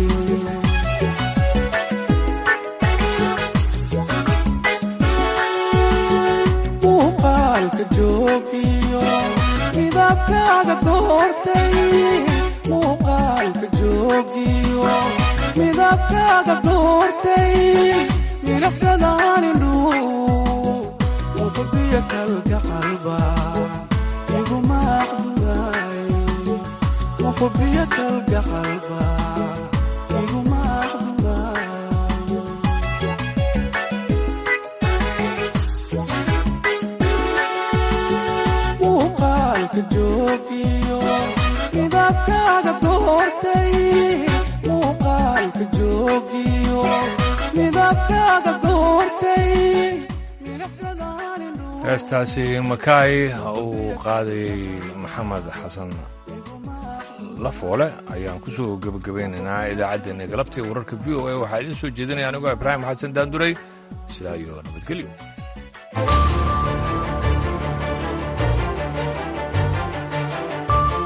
muuqaalka joogiyo midabkaaga doortay muuqaalka joogiyo midabkaaga doortay milicsadaan indhuu muqbiyo kalka qalba iguma aqdunaay muqbiyo kalka qalba iguma aqdunaay muuqaalka joogiyo midabkaaga doortay muuqaalka joogiyo midabkaaga doortay heestaasi makaay uu qaadayay maxamed xasan lafoole ayaan ku soo gebagabaynaynaa idaacaddeenna galabtii wararka v o a waxaa idiin soo jeedinaya anigoo ibraahim xasan daanduray sidaa iyo nabadgelyo